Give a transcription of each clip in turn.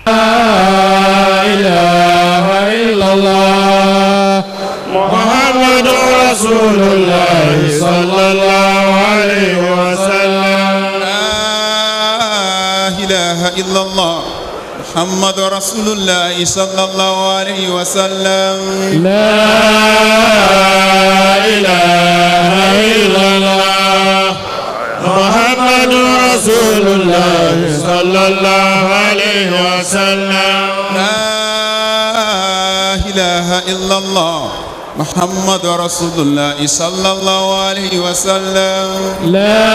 إله إلا الله محمد رسول الله صلى الله عليه وسلم لا إله إلا الله محمد رسول الله صلى الله عليه وسلم لا إله إلا الله محمد رسول الله صلى الله عليه وسلم لا إله إلا الله محمد رسول الله صلى الله عليه وسلم لا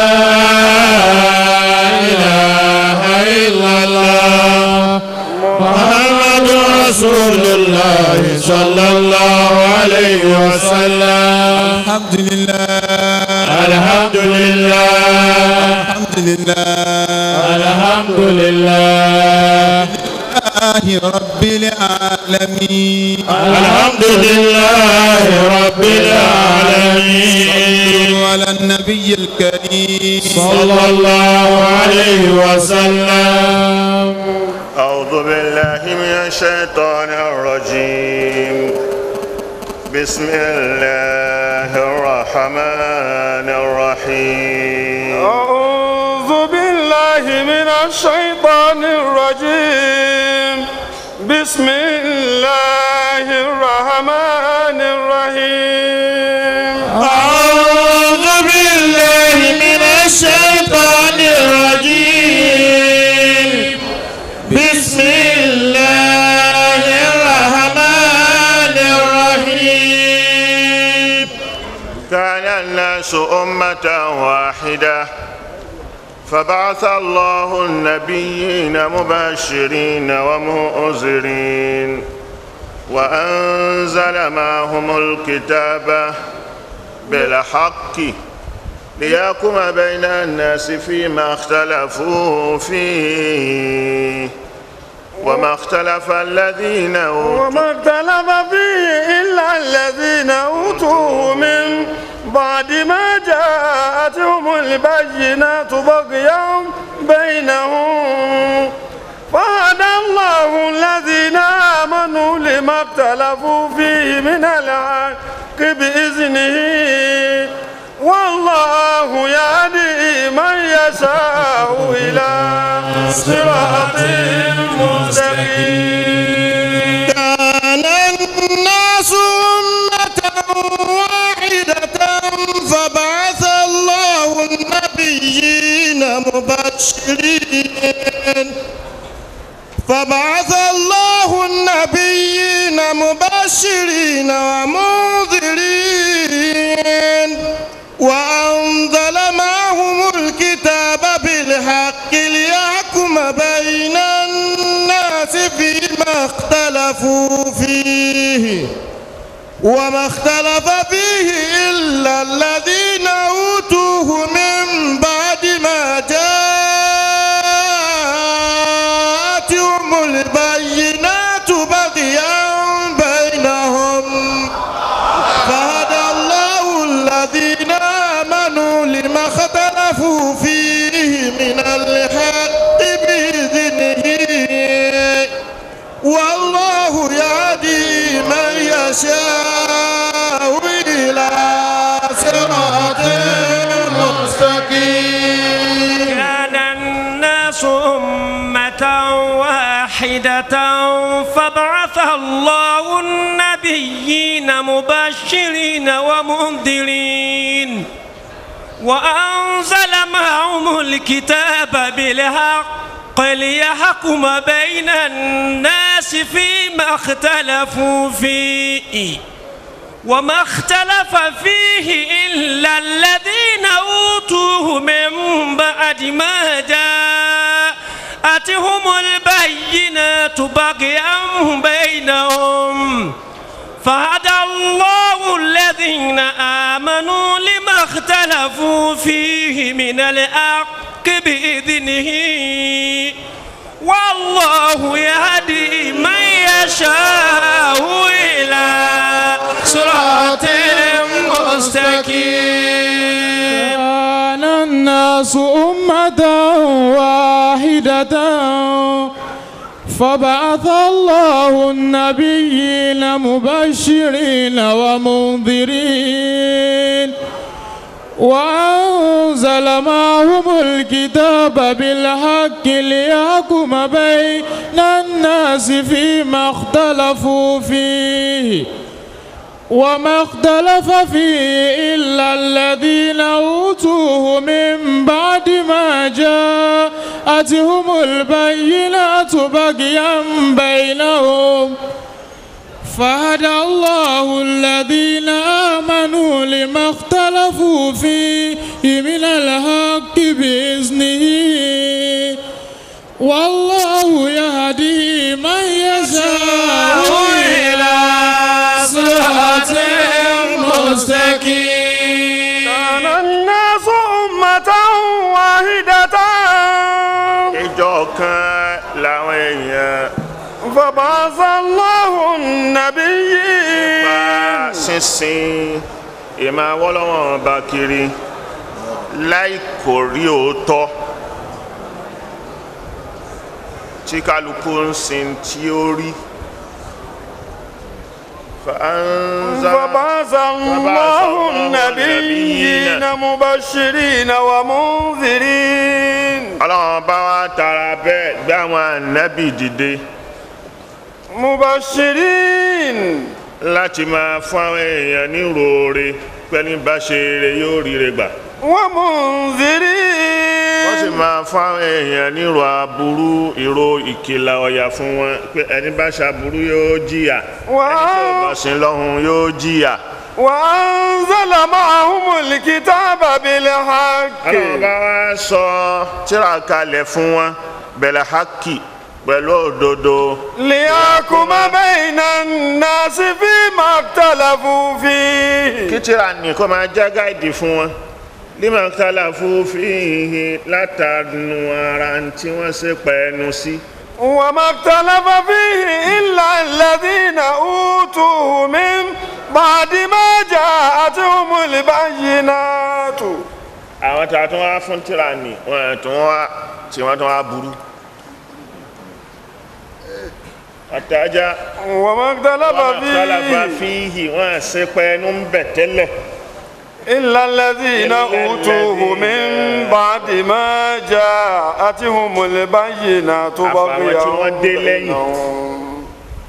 إله إلا الله محمد رسول الله صلى الله عليه وسلم الحمد لله الحمد لله الحمد لله الحمد لله لله رب العالمين الحمد لله رب العالمين صلوا على النبي الكريم صلى الله عليه وسلم أعوذ بالله من الشيطان الرجيم بسم الله الرحمن الرحيم أعوذ بالله من الشيطان الرجيم بسم الله الرحمن الرحيم أعوذ بالله من الشيطان الرجيم بسم الله الرحمن الرحيم كان الناس أمة واحدة فبعث الله النبيين مبشرين ومؤذرين وأنزل معهم الكتاب بالحق ليحكم بين الناس فيما اختلفوا فيه وما اختلف الذين أوتوا وما اختلف فيه إلا الذين أوتوه من بعد ما جاءتهم البينات بغيا بينهم فهدى الله الذين آمنوا لما اختلفوا فيه من الحق بإذنه والله يهدي من يشاء إلى صراط مستقيم كان الناس أمة واحدة فبعث الله النبيين مبشرين فبعث الله النبيين مبشرين ومنذرين وأنزل معهم الكتاب بالحق ليحكم بين الناس فيما اختلفوا فيه وما اختلف فيه إلا الذين أوتوه من بعد ما جاءتهم البينات بغيا بينهم فهدى الله الذين آمنوا لما اختلفوا فيه من الحق بإذنه والله يهدي من يشاء إلى صراط مستقيم كان الناس أمة واحدة فبعث الله النبيين مبشرين ومنذرين وأنزل معهم الكتاب بالحق ليحكم بين الناس فيما اختلفوا فيه وما اختلف فيه إلا الذين أوتوه من بعد ما جاءتهم البينات بغيا بينهم فهدى الله الذين آمنوا لما اختلفوا فيه من الحق بإذنه والله يهدي من يشاء إلى صراط مستقيم كان الناس أمة واحدة فبعث الله النبيين مبشرين ومنذرين وأنزل معهم الكتاب بالحق ليحكم بين الناس فيما اختلفوا فيه وما اختلف فيه إلا الذين أوتوه من بعد ما جاءتهم البينات بغيا بينهم فهدى الله الذين آمنوا لما اختلفوا فيه من الحق بإذنه والله يهدي من يشاء إلى صراط مستقيم كان الناس أمة واحدة ìjọ kan làwọn èèyàn فبعث الله النبيين pa sínsìn ìmọ̀ awọ́lọ́wọ́n bá kiri láì kò rí òótọ́ tí kálukú ń sin tí ó rí فأنزل فبعث الله النبيين مبشرين ومنذرين ọlọ́run bá wá tara bẹ́ẹ̀ gbé àwọn ànábì dìde مبشرين láti máa fún àwọn èèyàn ní roore pẹ́ni bá ṣe eré yóò ríre gbà wọ́n sì ومنذرين máa fún àwọn èèyàn ní ìrò aburú ìrò ìkìlà ọ̀yà fún wọn pé ẹni bá ṣaburú yóò jìyà ẹni tí ò bá sin lọ́hùn yóò jìyà وأنزل معهم الكتاب بالحق ọlọ́run bá wá sọ tírà kalẹ̀ fún wọn bẹ̀lẹ̀ hákì pẹ̀lú òdodo ليحكم بين الناس فيما اختلفوا فيه kí tírà ní kó máa já gáìdì fún wọn lima ikhtalafu fihi látànù ara tí wọ́n ṣe pẹ̀ẹ́nu sí. وما اختلف فيه إلا الذين أوتوه من بعد ما جاءتهم البينات àwọn tí a tún wá fún tírà ní wọn tún wá tí wọ́n tún wá burú. àtàjà وما اختلف wọn ikhtalafa فيه fihi wọn ṣe pẹ̀ẹ́nu ń bẹ̀ tẹ́lẹ̀. إلا الذين إلا أوتوه من الذين- بعد ما جاءتهم البينات Àfàwọn بغيا tí wọ́n dé lẹ́yìn. بينهم.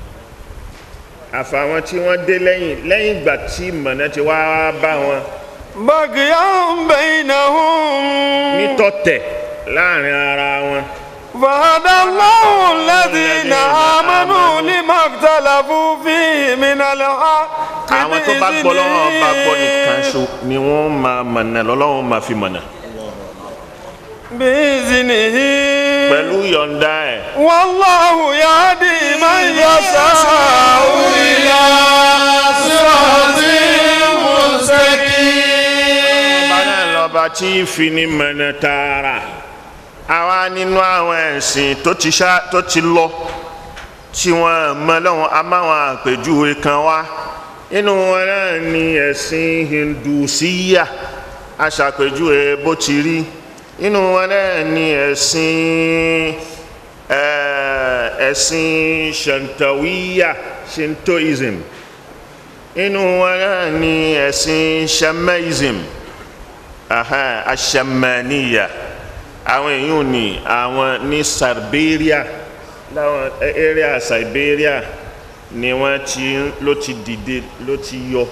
àfàwọn tí wọ́n dé lẹ́yìn lẹ́yìn ìgbà tí mọ̀nà ti wá bá wọn بغيا بينهم nítọ̀tẹ̀ láàrin ara wọn. فهدى الله الذين آمنوا لما اختلفوا فيه من الحق àwọn tó bá gbọ́ lọ́wọ́ bá gbọ́ nìkan ṣo ni wọ́n máa mọ̀nà lọ́lọ́wọ́ máa fi mọ̀nà. بإذنه pẹ̀lú yọ̀ǹda ẹ̀ والله يهدي من يشاء إلى صراط مستقيم ọba náà lọ́ba tí ìfini mọ̀nà tààrà àwa nínú àwọn ẹ̀sìn tó ti ṣá tó ti lọ tí wọ́n mọ lọ́wọ́ a máa wọn àpèjúwe kan wá nínú wọn náà ni ẹ̀sìn hindusíyà aṣàpèjúwe bó ti rí nínú wọn náà ni ẹ̀sìn eh, ẹ̀sìn shantawiya shintoism nínú wọn náà ni ẹ̀sìn shamaism aha ashamaniya àwọn èèyàn ní àwọn ní siberia láwọn area siberia ni wọ́n ti ló ti dìde ló ti yọ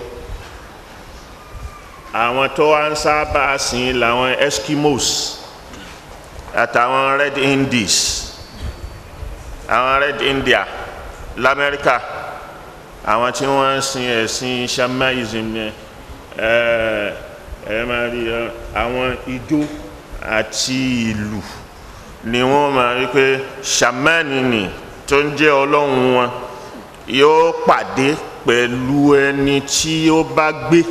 àwọn tó wá ń sábà sìn làwọn eskimos àtàwọn red indies àwọn red india lamẹ́ríkà àwọn tí wọ́n ń sin ẹ̀sìn shamaism yẹn ẹ ẹ máa rí ẹ, àwọn ijó àti ìlù ni wọ́n máa rí pé shamani ni tó ń jẹ́ ọlọ́run wọn yóò pàdé pẹ̀lú ẹni tí ó bá gbé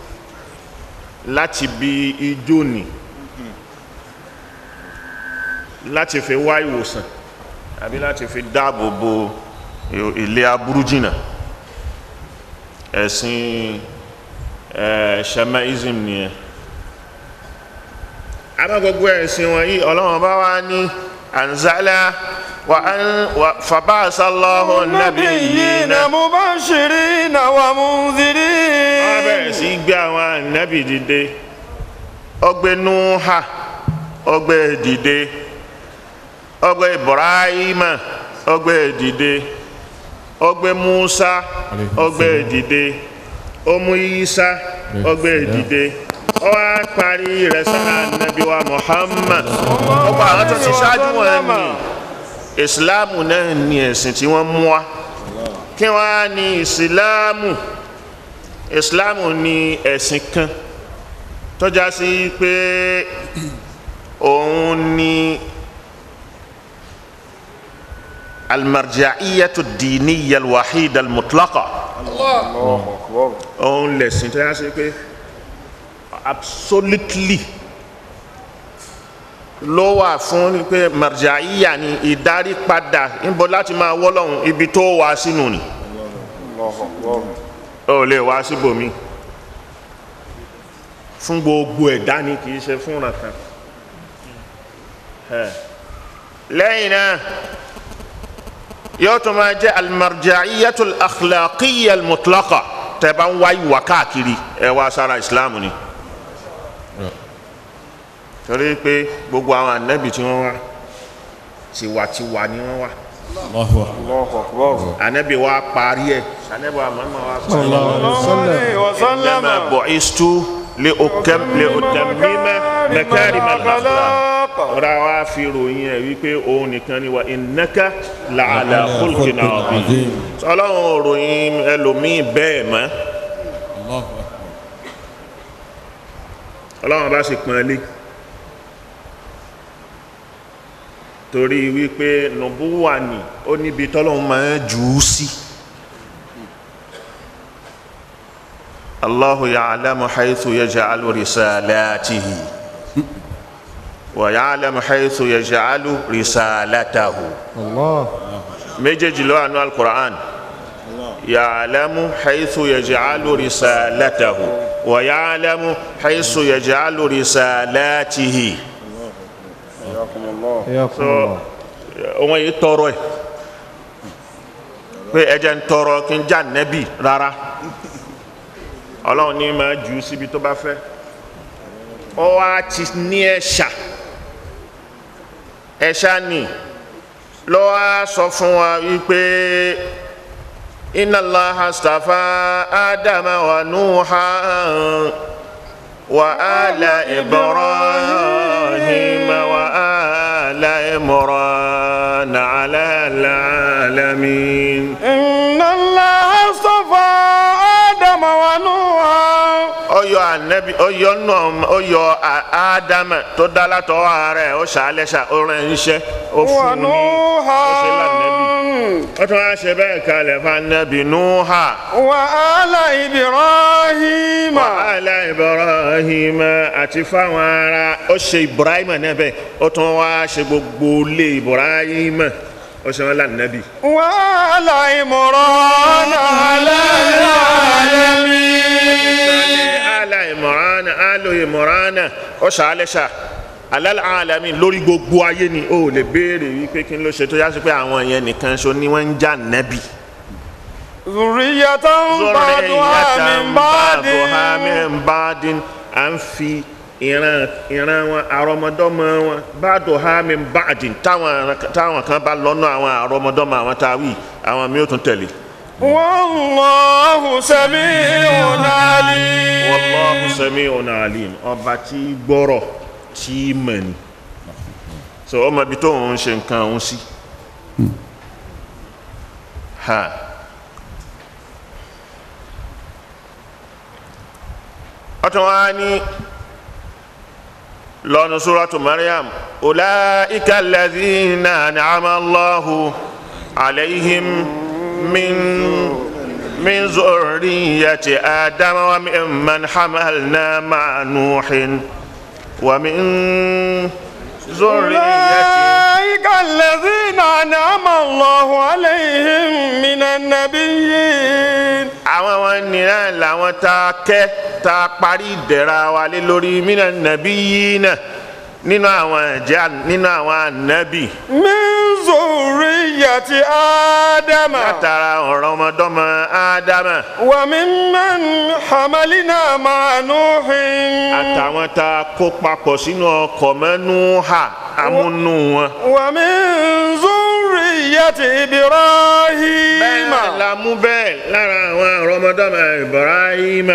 láti bí ijó ni láti fi wá ìwòsàn àbí láti fi dáàbò bo ilé aburú jìnnà ẹ̀sìn ẹ̀ shamaism nìyẹn àmọ́ gbogbo ẹ̀sìn wọ̀nyí ọlọ́run bá wá ní anzala وأن و- فبعث الله النبيين نبيين مبشرين wọ́n ومنذرين bẹ̀rẹ̀ sí í gbé àwọn ànábì dìde ọgbẹ́ nuha ọgbẹ́ dìde ọgbẹ́ ibrahima ọgbẹ́ dìde ọgbẹ́ musa ọgbẹ́ dìde ọmú isa ọgbẹ́ dìde ọwọ́ parí rẹ̀ sára nàbí wa muhammad ọgbà àwọn tó ti ṣáájú wọn ni ìsìláàmù náà ni ẹ̀sìn tí wọ́n mú wa kí wọ́n á ní ìsìláàmù ìsìláàmù ni ẹ̀sìn kan tọ́já sí pé òun ni almarja'iyatu diniya alwahida almutlaqa òun lẹ̀sìn tọ́já sí pé absolutely ló wà fún pé marja'iya ni ìdarí padà níbo láti máa wọ́lọ́hun ibi tó wà sínú ni ó lè wá síbòmí fún gbogbo ẹ̀dá ni kì í ṣe fún ọ̀kan lẹ́yìn náà yóò tún máa jẹ́ almarja'iyatul akhlaqiyya almutlaqa tẹ́ bá ń wá ìwà káàkiri ẹ wá sára ìsìláàmù ni torí pé gbogbo àwọn ànábì tí wọ́n wá tiwantiwa ni wọ́n wá ànábì wa parí ẹ̀ ànábì wa mọ̀ọ́mọ́ wa parí ẹ̀. وسلم إنما بعثت لأكم لأتمم مكارم الأخلاق ra wa fi ròyìn ẹ wípé òun nìkan ni wa innaka la'ala khulqin azim ọlọ́run ròyìn ẹlòmíì bẹ́ẹ̀ mọ́ ọlọ́run bá sì pọ́n lé torí wípé nùbúwà ni ó níbi tọ́lọ́run máa ń jù ú sí. الله يعلم حيث يجعل رسالاته ويعلم حيث يجعل رسالته الله méjèèjì ló wà nínú alukur'an yàlámù haythu yaj'alu risalatahu wa yàlámù haythu yaj'alu risalatihi حياكم so الله wọn yìí tọrọ ẹ pé ẹjẹ ń tọrọ kí n já nẹbi rárá Ọlọ́run ní máa jù ú síbi tó bá fẹ́ ọ wá ti ní ẹ̀ṣà ẹ̀ṣà ni lọ wá sọ fún wa wípé inna Allaha astafa Adama wa Nuha wa ala Ibrahim wa ala Imran ala alamin. إن الله اصطفى آدم ونوحا ọyọ anabi ọyọ nọ ọyọ a- ádámà tó dálatọ ààrẹ ó ṣàlẹṣà ó rẹ iṣẹ́ ó fún ní ó ونوحا ṣe lànàbì ó tún wá ṣe bẹ́ẹ̀ kalẹ̀ fún anabi nuha وآل إبراهيم ala ibrahim àti fáwọn ará ó ṣe ibrahim náà bẹ́ẹ̀ ó tún wá ṣe gbogbo ilé ibrahim ó ṣe wọn lànàbì. وآل عمران على العالمين ala imorana alo imorana ó ṣàlẹ́ṣà alal alamin lórí gbogbo ayé ni ó lè béèrè wípé kí n ló ṣe tó yá sí pé àwọn yẹn nìkan ṣo ni wọ́n ń jà nẹ́bì. ذرية بعضها من بعد ba'duha min ba'din à ń fi ìran ìran wọn àrọmọdọ́mọ wọn ba'duha min ba'din táwọn táwọn kan bá lọ́nà àwọn àrọmọdọ́mọ àwọn táwí àwọn mi ò tún tẹ̀lé. والله سميع عليم wallahu sami'un alim ọba tí gbọ́rọ̀ tí mọ̀ ni so ọmọ ibi tó ń ṣe nǹkan òun sí ha ọtún wa ní lọ́nu suratu Maryam ulaika alladhina an'ama Allahu alayhim min من ذرية آدم وممن حملنا مع نوح ومن ذرية أولئك الذين أنعم الله عليهم من النبيين àwọn wọn nìyẹn làwọn tá a kẹ́ tá a parí ìdẹ̀ra wa lé lórí mina nàbí yìí náà nínú àwọn ẹ̀jẹ̀ nínú àwọn ànábì من ذرية آدم látara ọ̀rọ̀ ọmọdọ́mọ ádámà وممن حملنا مع نوح àtàwọn tá a kó papọ̀ sínú ọkọ̀ mẹ́nu hà amúnú wọn. ومن ذرية bẹ́ẹ̀ إبراهيم náà la mú bẹ́ẹ̀ lára àwọn ọ̀rọ̀ ọmọdọ́mọ ibrahima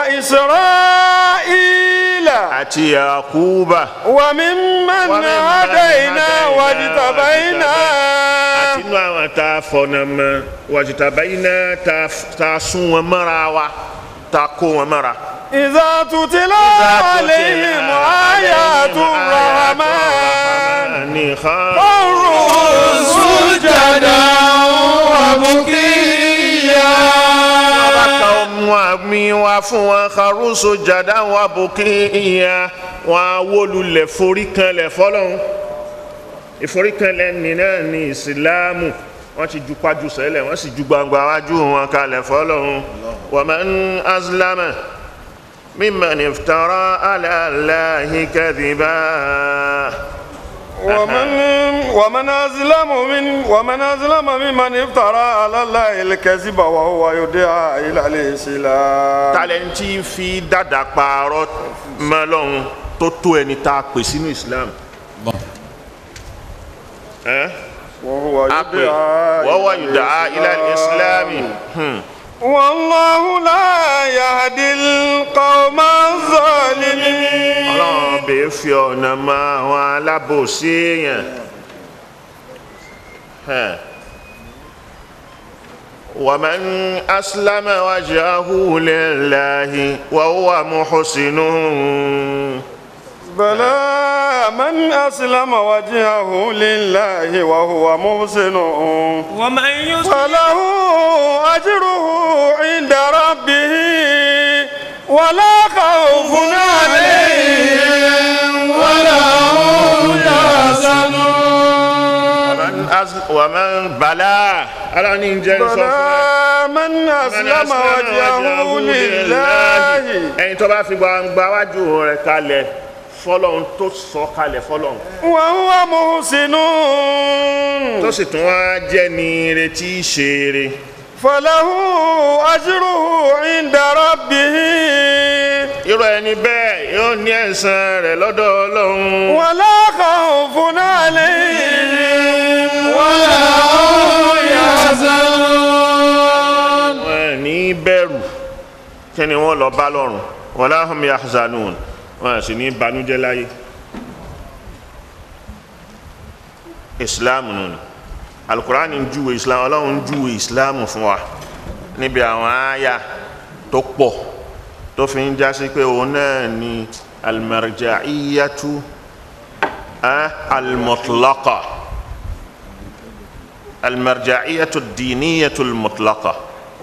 وإسرائيل àti yakuba وممن وممن هدينا هدينا واجتبينا àti inú àwọn tá a fọ̀nà mọ́ wàjútàbáyìnà tá a sún wọn mọ́ra wa tá a kó wọn mọ́ra. إذا تتلى عليهم آيات الرحمن ní kan. خروا سجدا وبكيا bá ka ọmọ àmì wa fún wọn karuso jàdá wa bòkè ìyá wọn awolulẹ̀ foríkanlẹ̀ fọlọ́hún ìforíkanlẹ̀ nìyẹn ní ìsìlámù wọ́n ti ju pájú sẹ́lẹ̀ wọ́n sì ju gbangba wájú wọn kalẹ̀ fọlọ́hún wa man azlama mimman iftara ala Allahi kadhiba. ومن ومن أظلم من ومن أظلم ممن افترى على الله الكذب وهو يدعى إلى الإسلام talenti fi dada kpaarọ mẹlọrun tó tó ẹni tá a pè sínú islam ẹ وهو a pè يدعى wọ́n wá إلى yùdá ilẹ̀ islami والله لا يهدي القوم الظالمين ọlọ́run bèé fi ọ̀nà mọ àwọn alábòsí èèyàn ẹ ومن أسلم وجهه لله وهو محسن بلى من أسلم وجهه لله وهو محسن ومن يسلم فله أجره عند ربه ولا خوف عليهم ولا هم يحزنون ومن أز- ومن بلا ألا نينجا بلى من أسلم وجهه لله ẹyin tó bá fi gbangba wájú rẹ̀ kalẹ̀ fọ́lọ́run tó sọ kalẹ̀ fọ́lọ́run وهو محسن tó sì tún wá jẹ́ ní retí ṣeré فله أجره عند ربه irú ẹni bẹ́ẹ̀ yóò ní ẹ̀san rẹ̀ lọ́dọ̀ Ọlọ́run ولا خوف عليهم ولا هم يحزنون wọn ní bẹ̀rù kí ni wọ́n lọ bá lọ́run wala hum yahzanun wọn sì ní banújẹ́ láyé islam nù ni alukurani ń júwe islam ọlọ́run ń júwe islam fún wa níbi àwọn àyà tó pọ̀ tó fi ń jásí pé òun náà ni almarja'iyatu ah, almutlaqa almarja'iyatu diniyatu almutlaqa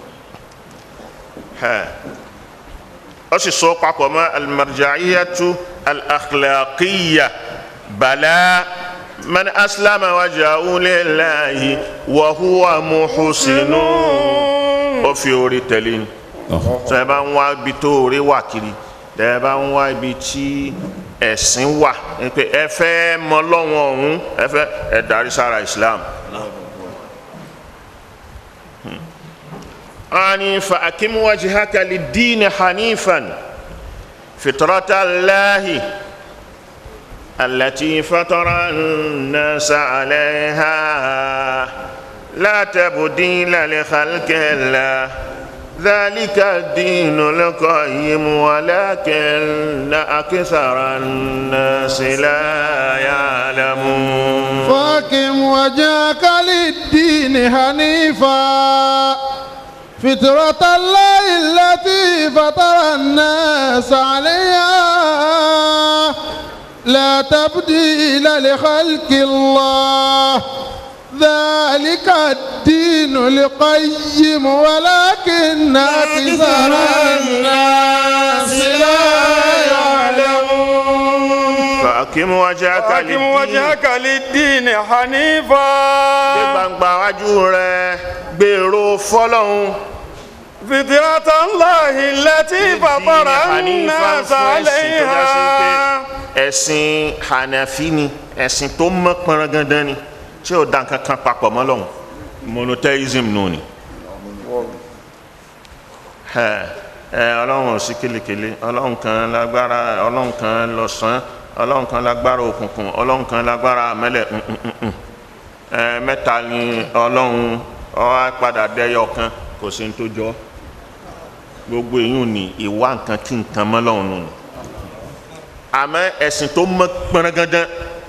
ها أشي سوق ما المرجعية الأخلاقية بلا من أسلم وجهه لله وهو محسن وفي أوري تلين tẹ́ bá ń wá ibi tó rí wà kiri tẹ́ bá ń wá ibi tí ẹ̀sìn wà pé ẹ fẹ́ mọ lọ́wọ́ ọ̀hún ẹ fẹ́ ẹ darí sára Islam. أني فأكم وجهك للدين حنيفا فطرة الله التي فطر الناس عليها لا تبديل لخلق الله ذلك الدين القيم ولكن أكثر الناس لا يعلمون فاقم وجهك للدين حنيفا فطرة الله التي فطر الناس عليها لا تبديل لخلق الله ذلك الدين القيم ولكن أكثر الناس لا يعلمون فأقم وجهك أقم للدين وجهك للدين gbé حنيفا gbangba wájú rẹ gbèrò fọlọ́hún فطرة الله التي فطر الناس عليها ẹ̀sìn hànàfí ni ẹ̀sìn tó mọ́ pọnrangandan ni tí ò dá nǹkan kan papọ̀ mọ́ lọ́hùn monotheism nù ni ẹ ẹ ọlọ́run ò sí kelekele ọlọ́run kan lágbára ọlọ́run kan lọ́sàn ọlọ́run kan lágbára òkùnkùn ọlọ́run kan lágbára àmẹ́lẹ̀ mm, mm, mm, mm. ẹ mẹ́ta ni ọlọ́run ó wá padà dẹ́yọ kan kò sí ní tó jọ gbogbo èyí ni ìwà nǹkan kí nǹkan mọ́ lọ́hùn nù ni àmọ́ ẹ̀sìn tó mọ́ pẹ́rẹ́gẹ́dẹ́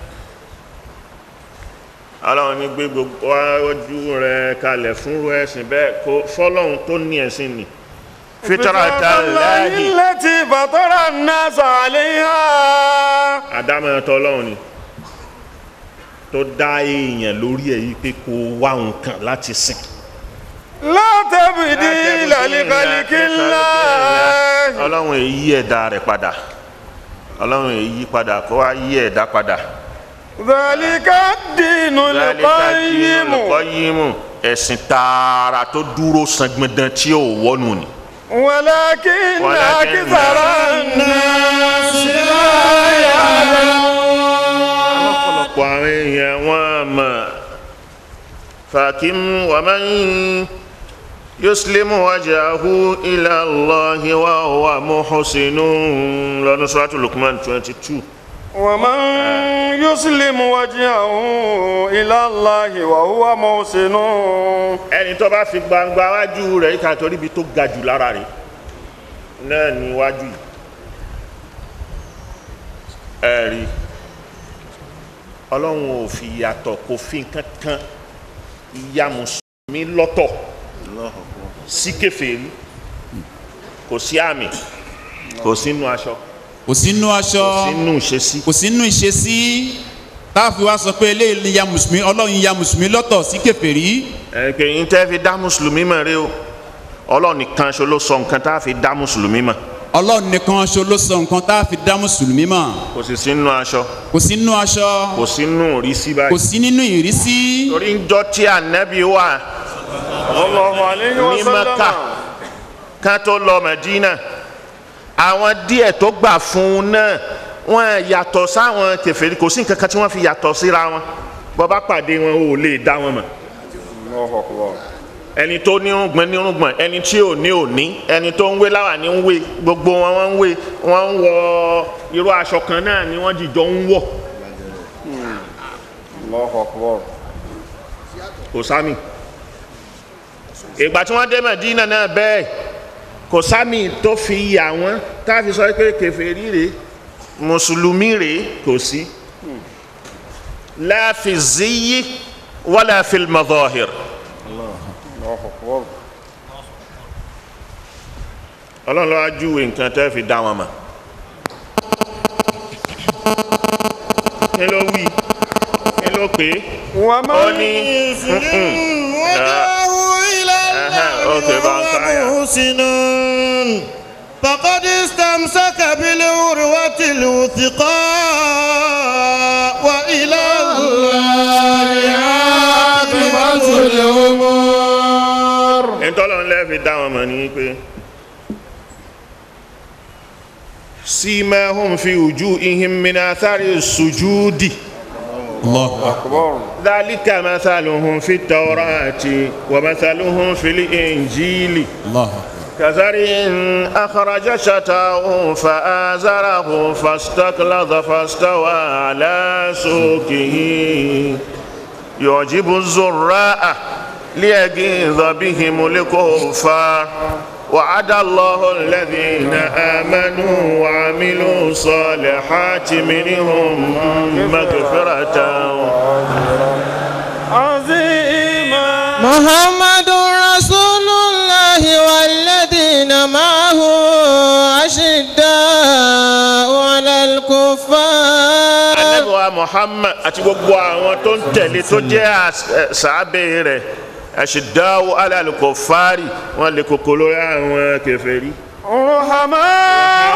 ọlọ́run ní gbé gbogbo ojú rẹ̀ kalẹ̀ fún ẹ̀sìn bẹ́ẹ̀ kó fọ́lọ́hun tó ní ẹ̀sìn ni fitrata Allahi التي فطر الناس عليها àdámẹ́tọ́ ọlọ́run ni tó dá èèyàn lórí ẹ̀ yí pé kó wá nǹkan láti sìn لا تبديل لخلق الله ọlọ́run èyí ẹ̀dá rẹ̀ padà ọlọ́run èyí padà kó wá yí ẹ̀dá padà ذلك الدين القيم olùkọ́yìmù ẹ̀sìn tààrà tó dúró sangbọ̀ndàn tí ò wọ́nù ni. ولكن ولكن أكثر الناس لا يعلمون ọ̀pọ̀ àwọn èèyàn wọn mọ̀ fàkìm wàmán yuslimu wajahu ila Allahi wa huwa muhsinun lọ́nà suratu Luqman twenty two. ومن يسلم وجهه إلى الله وهو محسن ẹni tó bá fi gbangba wájú rẹ̀ ìka torí ibi tó ga jù lára rẹ̀ náà ni wájú yìí ẹ rí ọlọ́run ò fi yàtọ̀ kò fi nǹkan kan ìyá mùsùlùmí lọ́tọ̀ sí kèfèrí kò sí àmì kò sínú aṣọ kò sínú aṣọ kò sínú ìṣesí kò sínú ìṣesí táàfin wa sọ pé eléyìí ni ya mùsùlùmí ọlọ́run ya mùsùlùmí lọ́tọ̀ sí kèfèrí ẹ pé yín tẹ́ fi dá mùsùlùmí mọ̀ rí o ọlọ́run nìkan ṣo ló sọ nǹkan tá a fi dá mùsùlùmí mọ̀ ọlọ́run nìkan ṣo ló sọ nǹkan tá a fi dá mùsùlùmí mọ̀ kò sì sínú aṣọ kò sínú aṣọ kò sínú ìrísí kò báyìí sí nínú ìrísí torí ń jọ tí ànábì wà الله عليه ní وسلم mẹ́kà ká tó lọ mẹ́dínà àwọn díẹ̀ tó gbà fún un náà wọ́n yàtọ̀ sáwọn kèfèrí kò sí nǹkan kan tí wọ́n fi yàtọ̀ síra wọn bọ́ bá pàdé wọn ò lè dá wọn mọ̀ الله أكبر ẹni tó nírùngbọ̀n nírùngbọ̀n ẹni tí ò ní ò ní ẹni tó ń wé láwà ní ń wé gbogbo wọn wọ́n ń wé wọ́n ń wọ irú aṣọ kan náà ni wọ́n jìjọ ń wọ̀ الله أكبر kò sámì ìgbà tí wọ́n dé Mẹ̀dínà náà bẹ́ẹ̀ kò sámì tó fi yà wọ́n káfí sọ pé kèfèrí rèé mùsùlùmí rèé kò sí la fi ziyyi wala fil madahir الله أكبر ọlọ́run ló wá júwe nǹkan tẹ́ fi dá wọn mọ̀ kí ló wí kí ló pè é ó ومن ní يسلم وجهه إلى أها، أوكي، الله بقى كايا. وهو محسن فقد استمسك بالعروة الوثقى وإلى الله عاقبة الأمور ntọ́lọ́run lẹ́ fi dá wọn mọ̀ ní pé simahum fi wujuhihim min athari sujudi Allah أكبر dhalika mathaluhum fi tawrati wa mathaluhum fil injili Allah كزرع أخرج شتاه فآزره فاستكلظ فاستوى على سوقه يعجب الزراء ليغيظ بهم الكفار وعد الله الذين آمنوا وعملوا الصالحات منهم مغفرة عظيما محمد رسول الله والذين معه أشداء على الكفار anabiwa muhammad àti gbogbo àwọn tó ń tẹ̀lé tó jẹ́ às- ẹ, sàábẹ̀ rẹ̀ àṣìdáwò alálùkọ̀fárì wọn lè kókó lórí àwọn kèfèrí. رحماء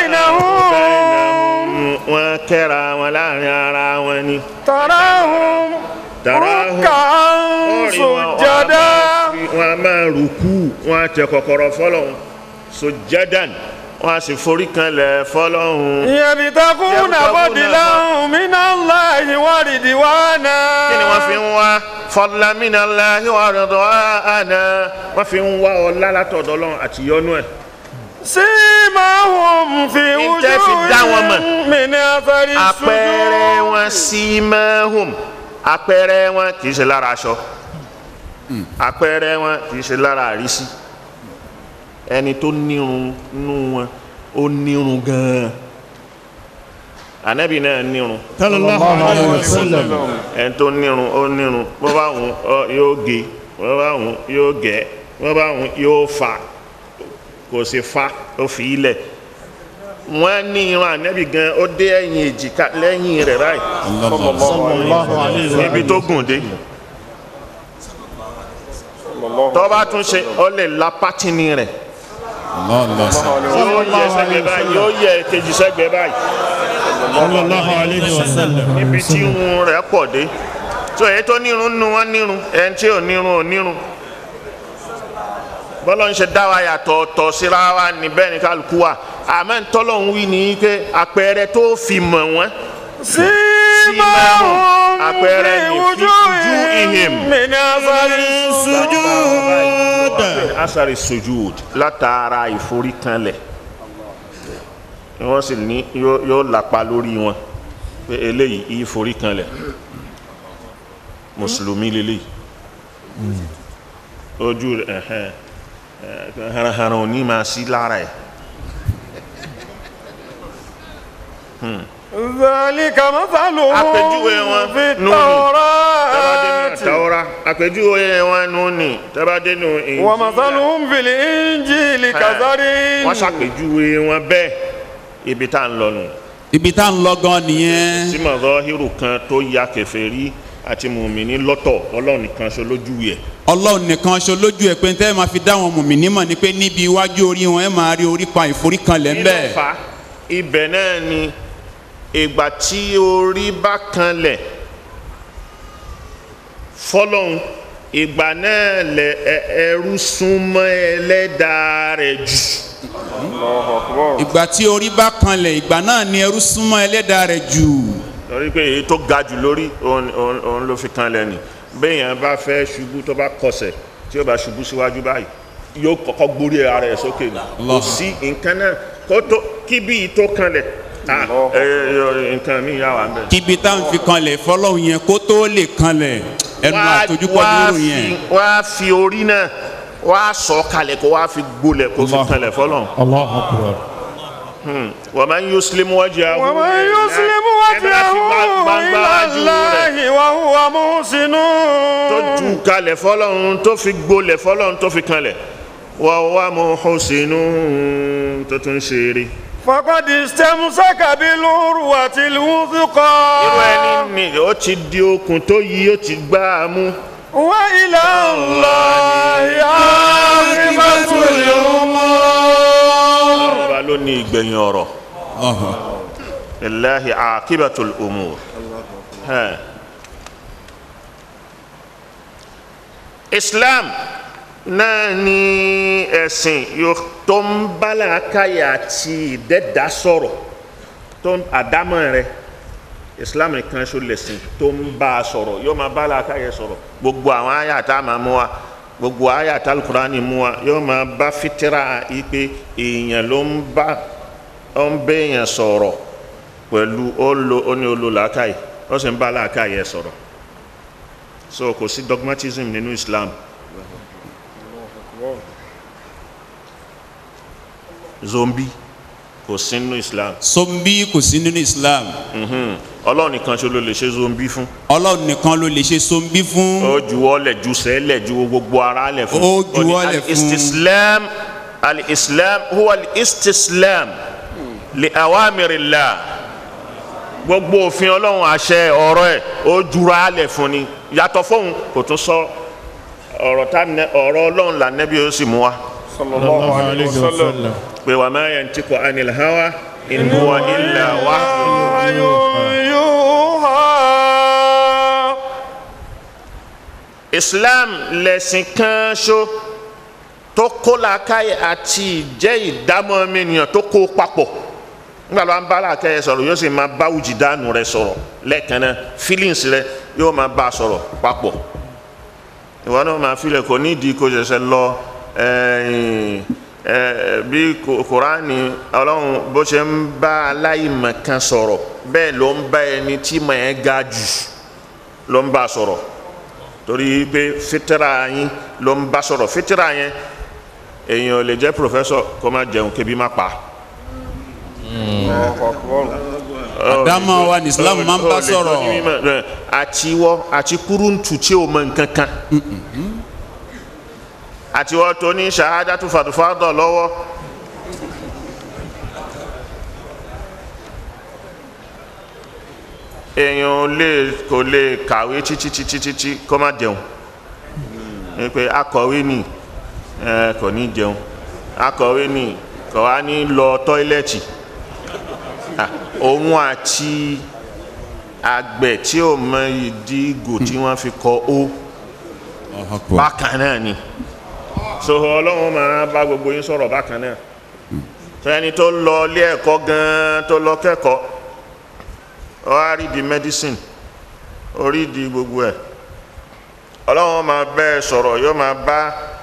بينهم wọn kẹ́ra wọn láàrin ara wọn ni. تراهم تراهم ركعا Orí wọn, سجدا wọn a máa rùkú wọn a tẹ kọ̀kọ̀rọ̀ fọlọ́ sojjadan wọ́n á sì forí kanlẹ̀ fọlọ́hún. يبتغون فضلا من الله ورضوانا kí ni wọ́n fi ń wá fadlan minallahi wa ridwana wọ́n fi ń wá ọlá látọ̀dọ̀ Ọlọ́run àti yọ́nú ẹ̀. سيماهم في Ǹjẹ́ fi dá wọn mọ̀? وجوههم من أثر àpẹẹrẹ السجود wọn simahum àpẹẹrẹ wọn kì í ṣe lára aṣọ àpẹẹrẹ wọn kì í ṣe lára àrísí ẹni tó nírun nú wọn ó nírun gan-an ànábì náà nírun sallallahu alayhi wa sallam ẹni tó nírun ó nírun bó bá wùn ọ yóò gé bó bá wùn yóò gẹ̀ bó bá wùn yóò fà kò sí fa ó fi ilẹ̀ wọ́n ní irun ànábì gan ó dé ẹ̀yìn èjìká lẹ́yìn rẹ̀ báyìí sallallahu alayhi wa níbi tó gùn dé tó bá tún ṣe ó lè la pátínì rẹ̀ yóò yẹ sẹ́gbẹ̀ẹ́ báyìí yóò yẹ kejì sẹ́gbẹ̀ẹ́ báyìí sallallahu alayhi wa sallam níbi tí irun rẹ̀ pọ̀ dé tó èyí tó nírun nu wọn nírun ẹni tí ò nírun ò nírun bọ́lá ń ṣe dá wa yàtọ̀ ọ̀tọ̀ síra wa ní bẹ́ẹ̀ ni kálukú wa àmọ́ ntọ́lọ̀ ń wí ní pé àpẹẹrẹ tó fi mọ̀ wọ́n سيماهم àpẹẹrẹ في ní fi ojú ihim وجوههم من أثر السجود asari sujud látara ìforíkanlẹ̀ wọ́n sì ní yóò yóò lápa lórí wọn pé eléyìí ìforíkanlẹ̀ mùsùlùmí lélẹ́yìí ojú rẹ̀ ẹ̀hẹ́n ẹ̀ haranharan ò ní máa sí lára ẹ̀ ذلك مثلهم àpèjúwe wọn في nù ní tẹ́bàdé nù التوراة àtàwọ́rá àpèjúwe wọn nù ní tẹ́bàdé nù Injil ومثلهم في الإنجيل كزرع wọ́n ṣàpèjúwe wọn bẹ́ẹ̀ ibi tá à ń lọ nù ibi tá à ń lọ gan nìyẹn tí mọ̀dọ́hírù kan tó ya kèfèrí àti mùmíní lọ́tọ̀ ọlọ́run nìkan ṣo lójú yẹ ọlọ́run nìkan ṣo lójú ẹ̀ pé tẹ́ ẹ máa fi dá wọn mùmí nímọ̀ ni pé níbi iwájú orí wọn ẹ máa rí orí pa ìforíkanlẹ̀ ń bẹ̀. fa ibẹ̀ náà ni ìgbà tí orí bá kanlẹ̀ fọlọ́hún ìgbà náà lẹ ẹ- ẹrú súnmọ́ ẹlẹ́dàá rẹ̀ jù ìgbà tí orí bá kanlẹ̀ ìgbà náà ni ẹrú súnmọ́ ẹlẹ́dàá rẹ̀ jù. torí pé èyí tó ga jù lórí òun- òun òun ló fi kanlẹ̀ ni béèyàn bá fẹ́ ṣubú tó bá kọsẹ̀ tí ó bá ṣubú síwájú báyìí yóò kọ́kọ́ gbórí ara ẹ̀ sókè ni kò Allah. sí nǹkan náà kó tó kí bí yìí tó kanlẹ̀ ah, ẹ, ẹ, nǹkan mi yà wà ń bẹ̀. kíbi tá à ń fi kanlẹ̀ fọlọ́hún yẹn kó tó lè kanlẹ̀ ẹnu àtojúkọ wá nírò yẹn. fi- wá fi orí náà wá sọ kalẹ̀ kó wá fi gbolẹ̀ kó fi Allah. kalẹ̀ fọlọ́n. Allahu akbar wa man yuslim wajhahu ومن يسلم ẹni láti وجهه gbangba إلى wájú rẹ̀ الله وهو محسن tó ju kalẹ̀ fọlọ́n tó fi gbolẹ̀ fọlọ́n tó fi kalẹ̀ wa huwa muhsinun tó tún ṣe eré. فقد استمسك بالعروة الوثقى irú ẹni ni ó ti di okùn tó yí ó ti gbá a mú. وإلى الله عاقبة الأمور ọba ló ní ìgbẹ̀yìn ọ̀rọ̀. lillahi aqibatul umur. Ẹ̀. islam náà ni ẹ̀sìn yóò- tó ń bálàkáyà àti ìdẹ́dá sọ̀rọ̀ tó ń àdámọ̀ rẹ̀ islam nìkan ṣo lẹ̀sìn tó ń bá a sọ̀rọ̀ yóò máa bálàkáyà sọ̀rọ̀ gbogbo àwọn àyà tá a máa mú wa gbogbo àyà tá alukurani mú wa yóò máa bá fitira yìí pé èèyàn ló ń bá ó ń béèyàn sọ̀rọ̀ pẹ̀lú ó lo ó ní olo làákàyè ó sì ń bá làákàyè sọ̀rọ̀ so kò sí dogmatism nínú islam zombi kò sí nínú islam sombi kò sí nínú islam Mhm. ọlọ́run nìkan ṣo ló lè ṣe zombi fún ọlọ́run nìkan ló lè ṣe sombi fún. ó juwọ́ lẹ̀ ju sẹ́lẹ̀ ju gbogbo ara lẹ̀ fún Ó juwọ́ lẹ̀ fún. al-istislam al-islam huwa al-istislam li awamirillah gbogbo òfin ọlọ́run àṣẹ ọ̀rọ̀ ẹ̀ ó jura lẹ̀ fún ni yàtọ̀ fóun kò tún sọ ọ̀rọ̀ tá nẹ- ọ̀rọ̀ ọlọ́run là nẹ́bí ó sì mú wa sallallahu alayhi wa sallam pé wa ma yantiqu anil hawa in huwa illa wahyu يوحى islam lẹ̀sìn kan ṣo tó kó làákàyè àti ìjẹ́ ìdámọ̀ ọmọ ènìyàn tó kó papọ̀ nígbà tó ń bá làákàyè sọ̀rọ̀ yóò sì máa bá wùjìdánù rẹ sọ̀rọ̀ lẹ́ẹ̀kan náà feelings rẹ yóò máa bá a sọ̀rọ̀ papọ̀ ìwọ náà máa filẹ̀ kò nídìí kó ṣẹ̀ṣẹ̀ lọ ẹ̀yìn ẹ bí Kò- kuraani ọlọ́run bó ṣe ń bá aláìmọ̀ kan sọ̀rọ̀ bẹ́ẹ̀ ló ń bá ẹni tí mọ̀ ẹ́ ga jù ló ń bá a sọ̀rọ̀ torí pé fitira yín ló ń bá sọ̀rọ̀ fitira yẹn èèyàn ò lè jẹ́ professor kó má jẹun kébi má pa. àdámọ̀ wa ní islam máa ń bá Ó lè tọ́jú sọ̀rọ̀ mímọ̀, ẹ, àtiwọ́ àti kúrúntù tí o mọ nǹkan kan àtiwọ́ tó ní ṣahadatu fàdùfàdọ̀ lọ́wọ́ èèyàn ò lè kò lè kàwé títí títí títí kó má jẹun ní pé akọ̀wé ni ẹ, kò ní jẹun akọ̀wé ni kò wá ní lọ tọ́ílẹ̀tì Ah, òun àti àgbẹ̀ tí ò mọ ìdí ìgò tí wọ́n fi kọ ó bákan náà ni so ọlọ́run máa bá gbogbo yín sọ̀rọ̀ bákan náà so ẹni tó lọ ilé ẹ̀kọ́ gan-an tó lọ kẹ́kọ̀ọ́ ó wá rí di medicine ó rí di gbogbo ẹ̀ ọlọ́run máa bẹ́ ẹ sọ̀rọ̀ yóò máa bá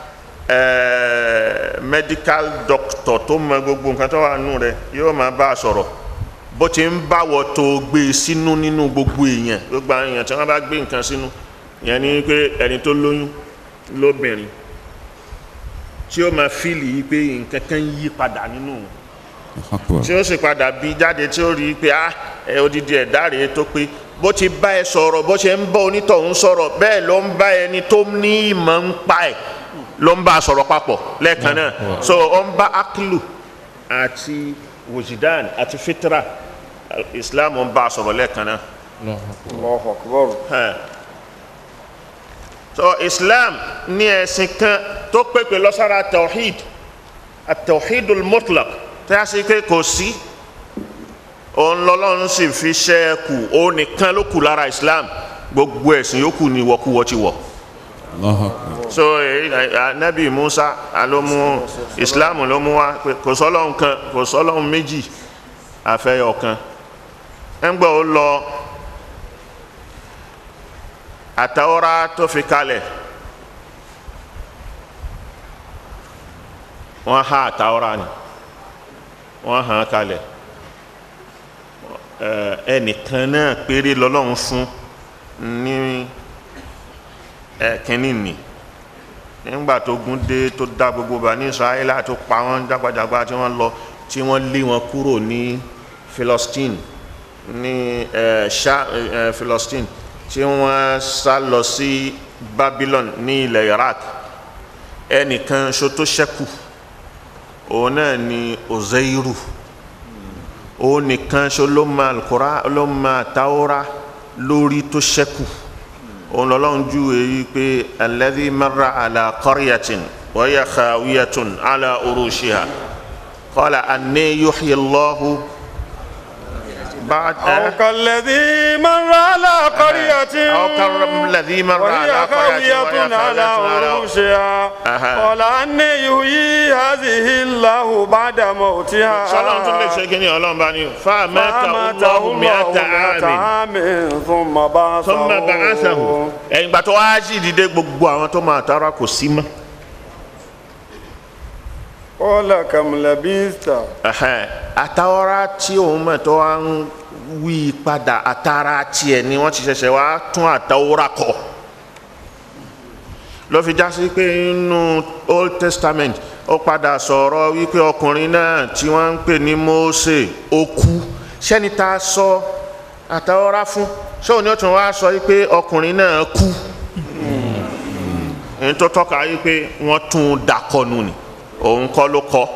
ẹ̀ẹ́ medical doctor tó mọ gbogbo nǹkan tó wà nù rẹ̀ yóò máa bá a sọ̀rọ̀ bó ti ń báwọ̀ tó gbé e sínú nínú gbogbo èèyàn gbogbo àwọn èèyàn tí wọ́n bá gbé nǹkan sínú ìyẹn ni pé ẹni tó lóyún lóbìnrin tí ó máa fíìlì yìí pé nǹkan kan yí padà nínú òun tí ó sì padà bí jáde tí ó rí i pé ah ẹ odidi ẹ̀dá rèé tó pé bó ti bá ẹ sọ̀rọ̀ bó ṣe ń bá onítọ̀hún sọ̀rọ̀ bẹ́ẹ̀ ló ń bá ẹni tó ní ìmọ̀ ń pa ẹ̀ ló ń bá a sọ̀rọ̀ papọ̀ lẹ́ẹ̀kan náà so ó ń bá akilu àti wujidan àti fitra islam ń bá a sọ̀rọ̀ lẹ́ẹ̀kan náà Allahu akbar. hàn so islam ní ẹ̀sìn kan tó pépè lọ́sára tawhid at-tawhidul mutlaq tí a sì pé kò sí òun lọ́lọ́run sì fi ṣẹ́ kù òun nìkan ló kù lára islam gbogbo ẹ̀sìn yòókù ni wọ́kúwọ́ ti wọ̀ so èyí anabi musa alomu islam ló mú wa pé kò sọ́lọ́run kan kò sọ́lọ́run méjì àfẹ́yọ̀ kan ẹ̀ ń gbọ́ ó lọ àtàwọ́rá tó fi kalẹ̀ wọ́n há àtàwọ́rá ni wọ́n hàn kalẹ̀ ẹ ẹnìkan náà péré lọ́lọ́run fún ní ẹ̀kínní nì nígbà tó gún dé tó dá gbogbo bá ní israẹla tó pa wọ́n jágbajàgba tí wọ́n lọ tí wọ́n lé wọn kúrò ní philistine ní ẹ ṣá ẹ philistine tí wọ́n sá lọ sí babylon ní ilẹ̀ iraq ẹnìkan ṣo tó ṣẹ́kù òun náà ni ozeiru òun nìkan ṣo ló ma alukora ló ma taora lórí tó ṣẹ́kù òun lọ́lọ́run ju èyí pé alladhi marra ala qaryatin wa hiya khawiyatun ala urushiha qala anni yuhyi Allahu ba'da أو كالذي مر على قرية أو كالذي مر وهي على قرية وهي خاوية على خاوية على- عروشها أها. قال أني يحيي هذه الله بعد موتها sọlọ́n tún lè ṣe kí ni ọlọ́run bá ní fáamẹ́ta فأماته ọlọ́run mi الله àtà مئة àmì عام ثم بعثه tó máa bá aṣàhùn ẹ̀yìn gbà tó wá sí ìdílé gbogbo àwọn tó máa tara kò sí mọ́. قال كم لبثت Ẹ̀hẹ́n, àtàwọ́rá tí òun mọ̀ tó wá ń wí padà àtàrà tiẹ̀ ni wọ́n ti ṣẹ̀ṣẹ̀ wá tún àtàwọ́rá kọ. ló fi já sí pé nínú old testament ó padà sọ̀rọ̀ wípé ọkùnrin náà tí wọ́n ń pè ní Mósè ó kú sẹ́ni tá a sọ àtàwọ́rá fún sóò ní ó tún wá sọ wípé ọkùnrin náà kú èyí tó tọ́ka wípé wọ́n tún un dàkọ̀nù ni òun kọ́ ló kọ́.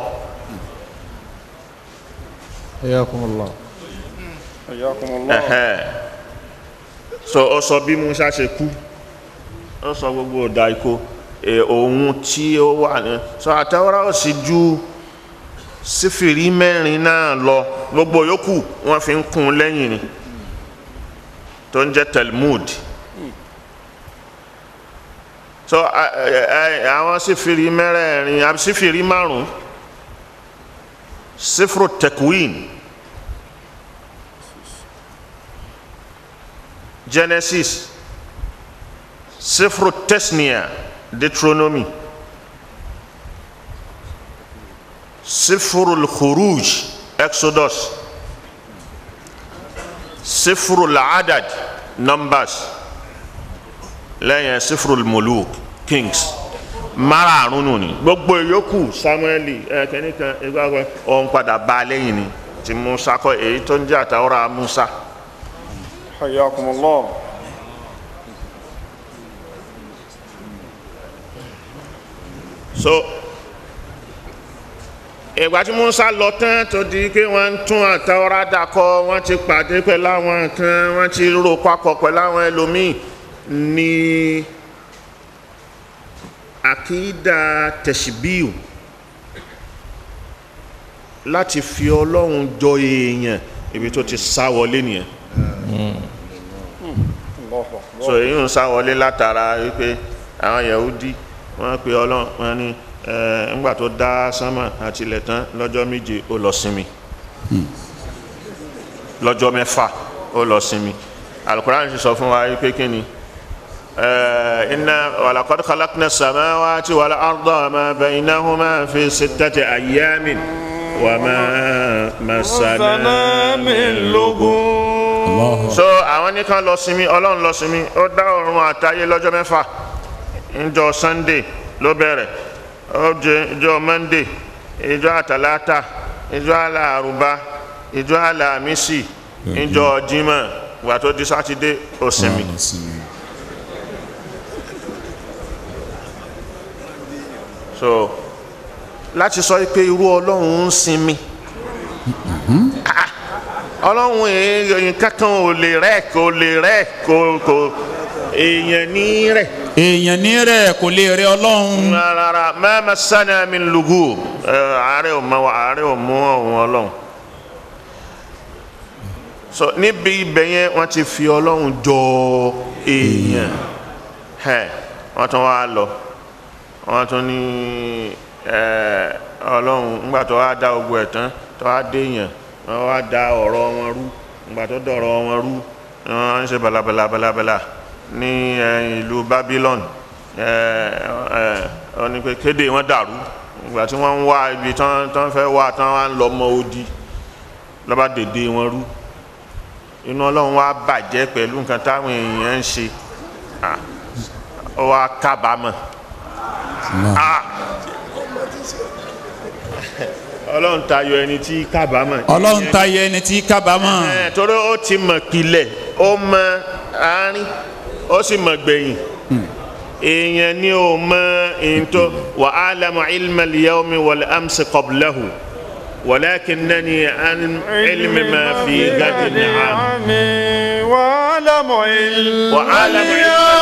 حياكم الله حياكم الله Ẹhẹ́. so ó sọ bí musa ṣe kú ó sọ gbogbo ọ̀dà ikó ẹ, òun tí ó wà ní sọ àtẹwọ́rá ó sì ju sífìrí mẹ́rin náà lọ gbogbo yòókù wọ́n fi ń kún un lẹ́yìn ni tó ń jẹ́ Talmud so ẹ, ẹ, ẹ, àwọn sífìrí mẹ́rẹ̀ẹ̀rin àbí sífìrí márùn sífìrò tẹkwin genesis sífìrò tesnia deuteronomy sífìrò khuruj exodus sífìrò adad numbers lẹ́yìn sífìrò muluk kings márààrún nù ni gbogbo ìyókù samueli ẹ̀kẹ́ni kan ìgbàgbọ́ ọ̀hún padà bá a lẹ́yìn ni ti musa kọ́ èyí tó ń jẹ́ àtàwọ́rà musa. حياكم الله so ìgbà tí musa lọ tán tó di pé wọ́n ń tún àtàwọ́rà dàkọ wọ́n ti pàdé pẹ̀lú àwọn kan wọ́n ti rò papọ̀ pẹ̀lú àwọn ẹlòmíì ní àkídà tẹ̀síbíù láti fi ọlọ́run jọ èèyàn ibi tó ti sá wọlé nìyẹn الله أكبر so èyí ń sá wọlé látara wípé àwọn yahudi wọ́n pe ọlọ́run wọ́n ní ẹ ńgbà tó dá sánmà àti ilẹ̀ tán lọ́jọ́ méje ó lọ sinmi lọ́jọ́ mẹ́fà ó lọ sinmi alukoran ti sọ fún wa wípé kí ni ẹ iná walaqad khalaqna samawati wal arda wa ma baynahuma fi sittati ayyamin wa ma massana min lughub so àwọn nìkan lọ sinmi ọlọ́run lọ sinmi ó dá ọ̀run àtayé lọ́jọ́ mẹ́fà ńjọ́ sunday ló bẹ̀rẹ̀ ó jẹ́ ìjọ́ monday ìjọ́ àtàlátà ìjọ́ àlàrúbá ìjọ́ àlàmísì ìjọ́ jímọ̀ wà tó di sátidé ó sinmi. so láti sọ pé irú ọlọ́run ń sinmi ọlọ́run èèyàn kankan ò lè rẹ̀ kò lè rẹ̀ kò kò èèyàn ní rẹ̀ èèyàn ní rẹ̀ kò lè rẹ ọlọ́run rárá mẹ́mẹ́ sani mi lùgù àárẹ̀ ò mọ àárẹ̀ ò mú ọ̀hún ọlọ́run so níbi ibẹ̀ yẹn wọ́n ti fi ọlọ́run jọ èèyàn ẹ̀ wọ́n tún wá lọ wọ́n tún ní ẹ̀, ọlọ́run ńgbà tó wá dá ogun ẹ̀ tán tó wá dé èèyàn wọ́n wá da ọ̀rọ̀ wọn rú ńgbà tó dọ̀rọ̀ wọn rú wọ́n ń ṣe balabala balabala ní ẹ̀, ìlú Babylon wọ́n ní pé kéde wọn dàrú ìgbà tí wọ́n ń wá ibi tán tán fẹ́ wá tán wá ń lọ mọ odi lọ́ba dèdè wọn rú inú ọlọ́run wá bàjẹ́ pẹ̀lú nǹkan táwọn èèyàn ń ṣe Ah, ó wá kábàámọ̀ Ah! ọlọ́run tayọ ẹni tí kábàámọ̀ ọlọ́run tayọ ẹni tí kábàámọ̀ Ẹ̀, torí ó ti mọ̀ pilẹ̀ ó mọ àárín ó sì mọ̀ gbẹ̀yìn èèyàn ni ó mọ ìntò wà á lamu ilma liyawmi wal amsi qablahu walakinnani an ilmi ma fi gadin am وعلم علم wà á lamu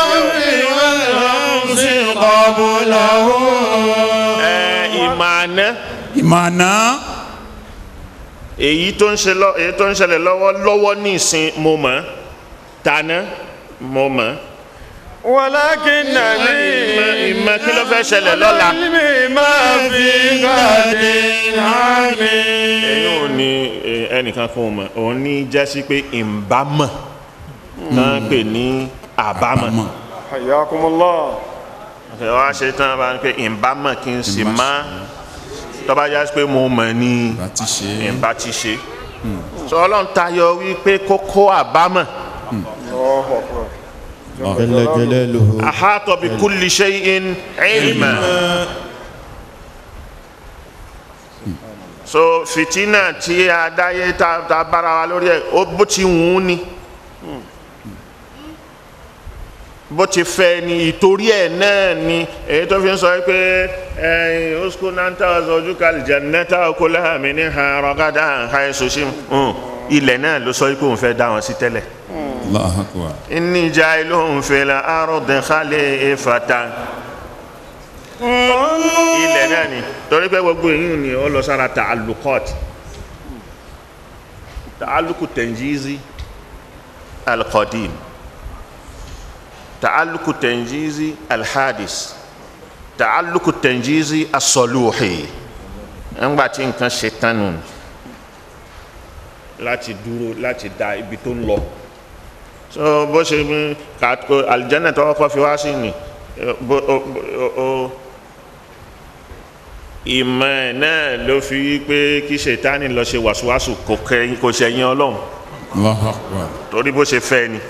ìmọ̀ àná ìmọ̀nà èyí tó ń ṣe lọ èyí tó ń ṣẹlẹ̀ lọ́wọ́ lọ́wọ́ ní ìsìn mo mọ̀ tàná mo mọ̀ ولكنني ìmọ̀ ìmọ̀ kí ló fẹ́ ṣẹlẹ̀ lọ́la. علم ما في غد عمي ẹ̀yin ò ní eh, ẹnìkan kan ò mọ̀ òun ní jásí pé ìbámọ̀ náà pè ní àbámọ̀ حياكم الله ẹ wá ṣe tán bá ń pè ìbámọ̀ kí n sì má tọ́ba jásí pé mo mọ̀ ní láti ṣe ìbá ti ṣe sọ ọlọ́run tayọ wípé kókó àbámọ̀ الله أكبر جل جلاله ahata bi kulli shay'in ilma so fitina tí a dáyé tá a bára wa lórí ẹ ó bó ti wù ú ni bó ti fẹ́ ni ìtorí ẹ̀ náà ni èyí tó fi ń sọ pé ẹ̀yìn oṣù náà ojú kalẹ̀ jannata okolaha minha ragadan haythu shim ilẹ̀ náà ló sọ pé òun fẹ́ dá wọn sí tẹ́lẹ̀ Allahu Akbar inni jailun fil ardi khalifatan ilẹ̀ náà ni torí pé gbogbo èyí ni ó lọ sára ta'alluqat ta'alluqu tanjizi al-qadim ta'aluku tanjizi alhadis ta'aluku tanjizi asọluhi ńgbà tí nǹkan ṣe tán nù láti dúró láti da ibi tó ń lọ so bó ṣe mú kàtó alìjẹ́nà tó kọ́ fi wá sí ni eh, bó o o- o ìmọ̀ ẹ̀ náà ló fi wí pé kí ṣètánì lọ ṣe wàsíwàsù kò kẹ́yìn kò ṣẹ̀yìn ọlọ́run Allahu Akbar. torí bó ṣe fẹ́ ni.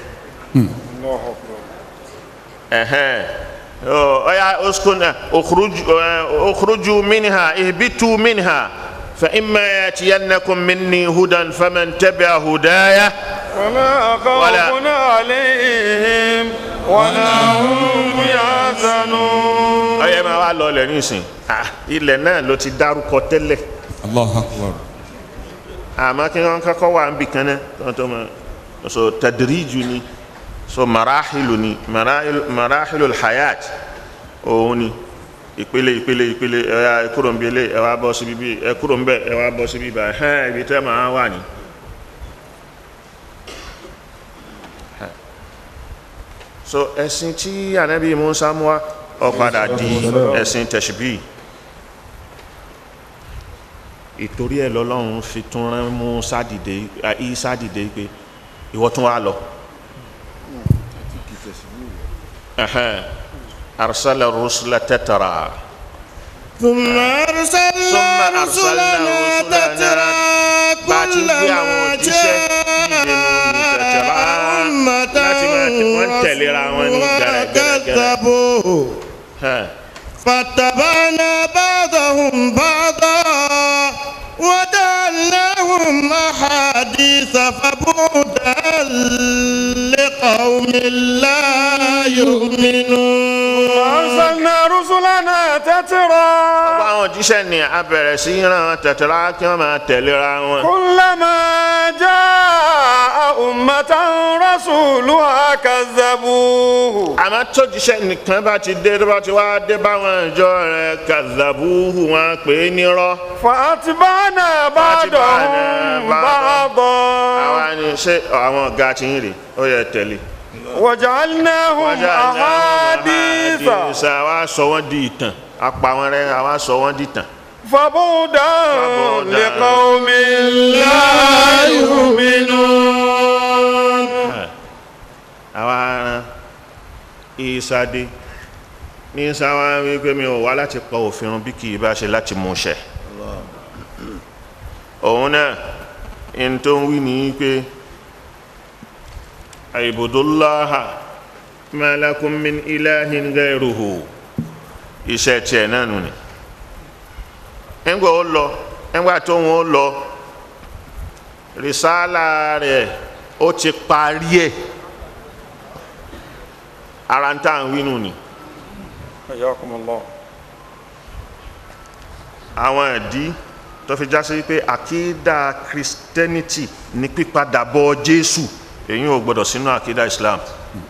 ẹ̀hẹ́n Ọ, ọ̀ya uskuna ukhruju eh, ukhruju minha ihbitu minha fa imma yatiyannakum minni hudan faman tabi'a hudaya ولا خوف عليهم ولا هم يحزنون ọyẹ máa wá lọ ilẹ̀ nísìn Ah, ilẹ̀ náà ló ti dárúkọ tẹ́lẹ̀ Allahu Akbar. àmọ́ kí wọ́n kọ́kọ́ wà níbi kan náà tó tó ma so tadriju ni so marahilu ni marahilu marahilu hayat òun ni ìpele ìpele ìpele ẹ wá ẹ kúrò ń bí ilé ẹ wá bọ́ síbi bí ẹ kúrò ń bẹ ẹ wá bọ́ síbi bá ẹ ibi tẹ́ máa wà ní. so ẹ̀sìn tí anabi musa mú wa ó padà di ẹ̀sìn tẹ̀síbí ìtorí ẹ̀ lọ́lọ́run fi tún rán musa dìde isa dìde pé ìwọ tún wá lọ. Ẹhẹ́n. arsala rusula tatara. ثم أرسلنا ثم أرسلنا رسلنا رسلنا تترى bá a ti gbé àwọn كلما òjíṣẹ́ dìde nínú tẹ̀tẹ̀rá láti máa tẹ̀- wọ́n ń tẹ̀léra wọn ní gẹ̀rẹ́gẹ̀rẹ́. كذبوا Ẹhẹ́n. فاتبعنا بعضهم بعضا وجعلناهم أحاديث فبعدا لقوم لا يؤمنون أرسلنا رسلنا تترى Gbogbo àwọn òjíṣẹ́ ni a bẹ̀rẹ̀ sí í rán tẹ̀tẹ̀rá kí wọ́n máa tẹ̀léra wọn. كلما جاء أمة رسولها كذبوه àmọ́ tójíṣẹ́ nìkan bá ti dé tó bá ti wá dé báwọn ìjọ rẹ̀ kàzàbúhù wọn pè é nírọ́. فأتبعنا بعضهم بعضا àwa ni ṣé àwọn ọ̀gá ti ń rè ó yẹ tẹ̀lé. وجعلناهم أحاديث àdìsá wa sọ wọ́n di ìtàn apá wọn rẹ̀ àwa sọ wọ́n di ìtàn. فبعدا فبعدا لقوم لا يؤمنون àwa ran ìsàdé ní sáwá wípé mi ò wá láti pa òfin run bí kì í bá ṣe láti mú ṣẹ. òun náà in tó ń wí ní pé àìbùdóláhà malakum min ilahin gairuhu iṣẹ́ tiẹ̀ náà nù ni ẹgbẹ́ ó lọ ẹgbẹ́ tó ń ó lọ rìsálà rẹ̀ ó ti parí ẹ̀ ara ń tà ń wí nù ni حياكم الله àwọn ìdí tó fi já sí pé àkídà christianity ní pípadàbọ̀ jésù èyí ò gbọdọ̀ sínú àkídà islam